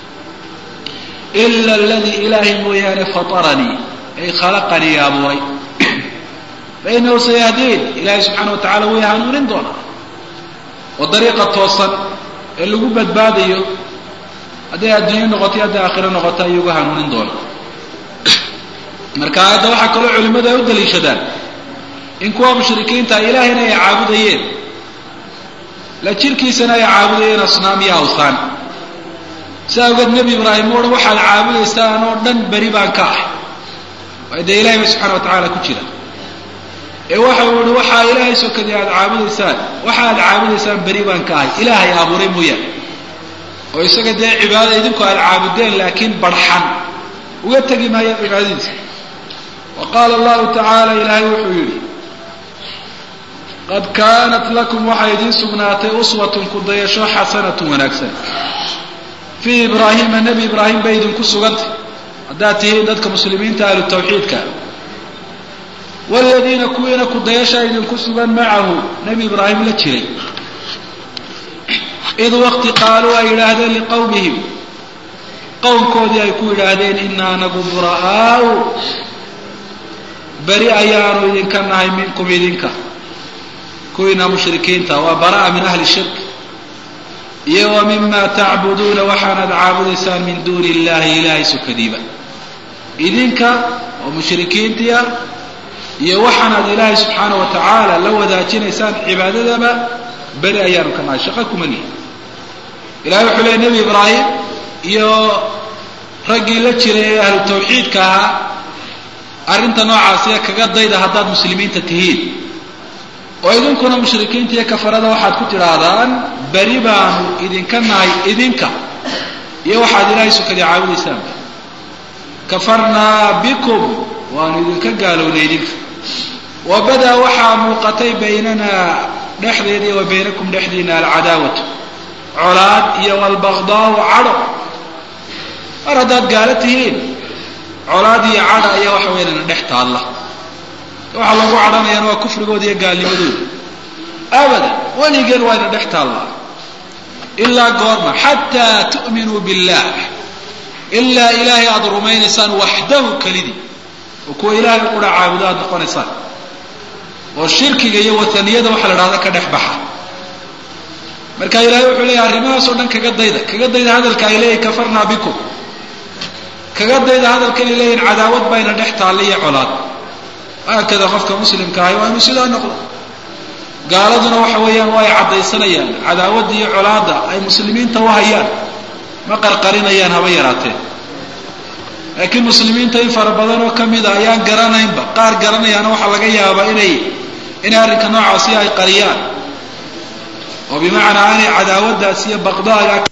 ila aladii ilaahay mooyaane fataranii ay khalaqanii abuuray fainahu sayahdiin ilaahay subxaana wa tacala way hanuunin doonaa oo dariiqa toosan ee lagu badbaadayo hadday adduunyo noqoto hadday aakhiro noqoto ayuu uga hanuunin doonaa marka aayadda waxaa kaloo culimmadu ay u daliishadaan in kuwa mushrikiinta ilaahayna ay caabudayeen la jirkiisana ay caabudayeen asnaam iyo awthaan sidaa awgeed nebi ibraahim u odhan waxaad caabudaysaan oo dhan beri baan ka ahay waayo dee ilahay ba subxana wa tacaala ku jira ee waxa uu ihi waxaa ilaahay sokadii aad caabudaysaan waxa aad caabudaysaan beri baan ka ahay ilaahay abuuray mooyaane oo isaga dee cibaadada idinku aad caabudeen laakiin barxan uga tegi maayo cibaadadiisa wa qaala allahu tacaala ilaahay wuxuu yidhi qad kaanat lakum waxaa idiin sugnaatay uswatun ku dayasho xasanatun wanaagsan fii ibraahiima nebi ibraahim bay idinku sugantay haddaad tihiin dadka muslimiinta ahlu tawxiidka waaladiina kuwiina ku dayashaa idinku sugan macahu nebi ibraahim la jiray id waqti qaaluu ay yidhaahdeen liqowmihim qowmkoodii ay ku yidhaahdeen inaa nagu bura'aau beri ayaanu idinka nahay minkum idinka kuwiina mushrikiinta waa bara'a min ahli shirk iyo wa mima tacbuduuna waxaanaad caabudaysaan min duuni illahi ilaahay sukadiiba idinka oo mushrikiintia iyo waxaanaad ilaahay subxaana wa tacaala la wadaajinaysaan cibaadadaba beri ayaanu ka nahay shaqo kuma lihi ilahay wuxuu leeyay nebi ibraahim iyo raggii la jiray ee ahlu tawxiidka ahaa arrinta noocaasiya kaga dayda haddaad muslimiinta tihiin oo idinkuna mushrikiinta iyo kafarada waxaad ku tidhaahdaan beri baanu idinka nahay idinka iyo waxaad ilaahay sukadii caabudaysaanba kafarnaa bikum waanu idinka gaalownay idinka wa badaa waxaa muuqatay baynanaa dhexdeeda iyo wa baynakum dhexdiina alcadaawatu colaad iyo walbaqdaau cadho mar haddaad gaalo tihiin colaad iyo cadha ayaa waxa weynana dhex taalla waxaa lagu cadhanayaana waa kufrigooda iyo gaalnimadooda abadan weligeen waa yna dhex taallaa ilaa goorma xataa tu'minuu billah ilaa ilaahay aada rumaynaysaan waxdahu kelidii oo kuwa ilaahay qura caabudo aad noqonaysaan oo shirkiga iyo wataniyada waxa la dhahda ka dhex baxa marka ilaahay wuxuu leeyahy arrimahaas oo dhan kaga dayda kaga dayda hadalka ay leeyihin kafarnaa bikum kaga dayda hadalkan ay leeyihin cadaawad bayna dhex taalla iyo colaad haakada qofka muslimka ahay waa inuu sidaa noqdo gaaladuna waxa weeyaan waa ay caddaysanayaan cadaawadda iyo colaadda ay muslimiinta u hayaan ma qarqarinayaan haba yaraatee laakiin muslimiinta in fara badan oo ka mida ayaan garanaynba qaar garanayaana waxaa laga yaabaa inay inay arrinka noocaasi ay qariyaan oo bimacnaa aanay cadaawaddaas iyo baqdaaga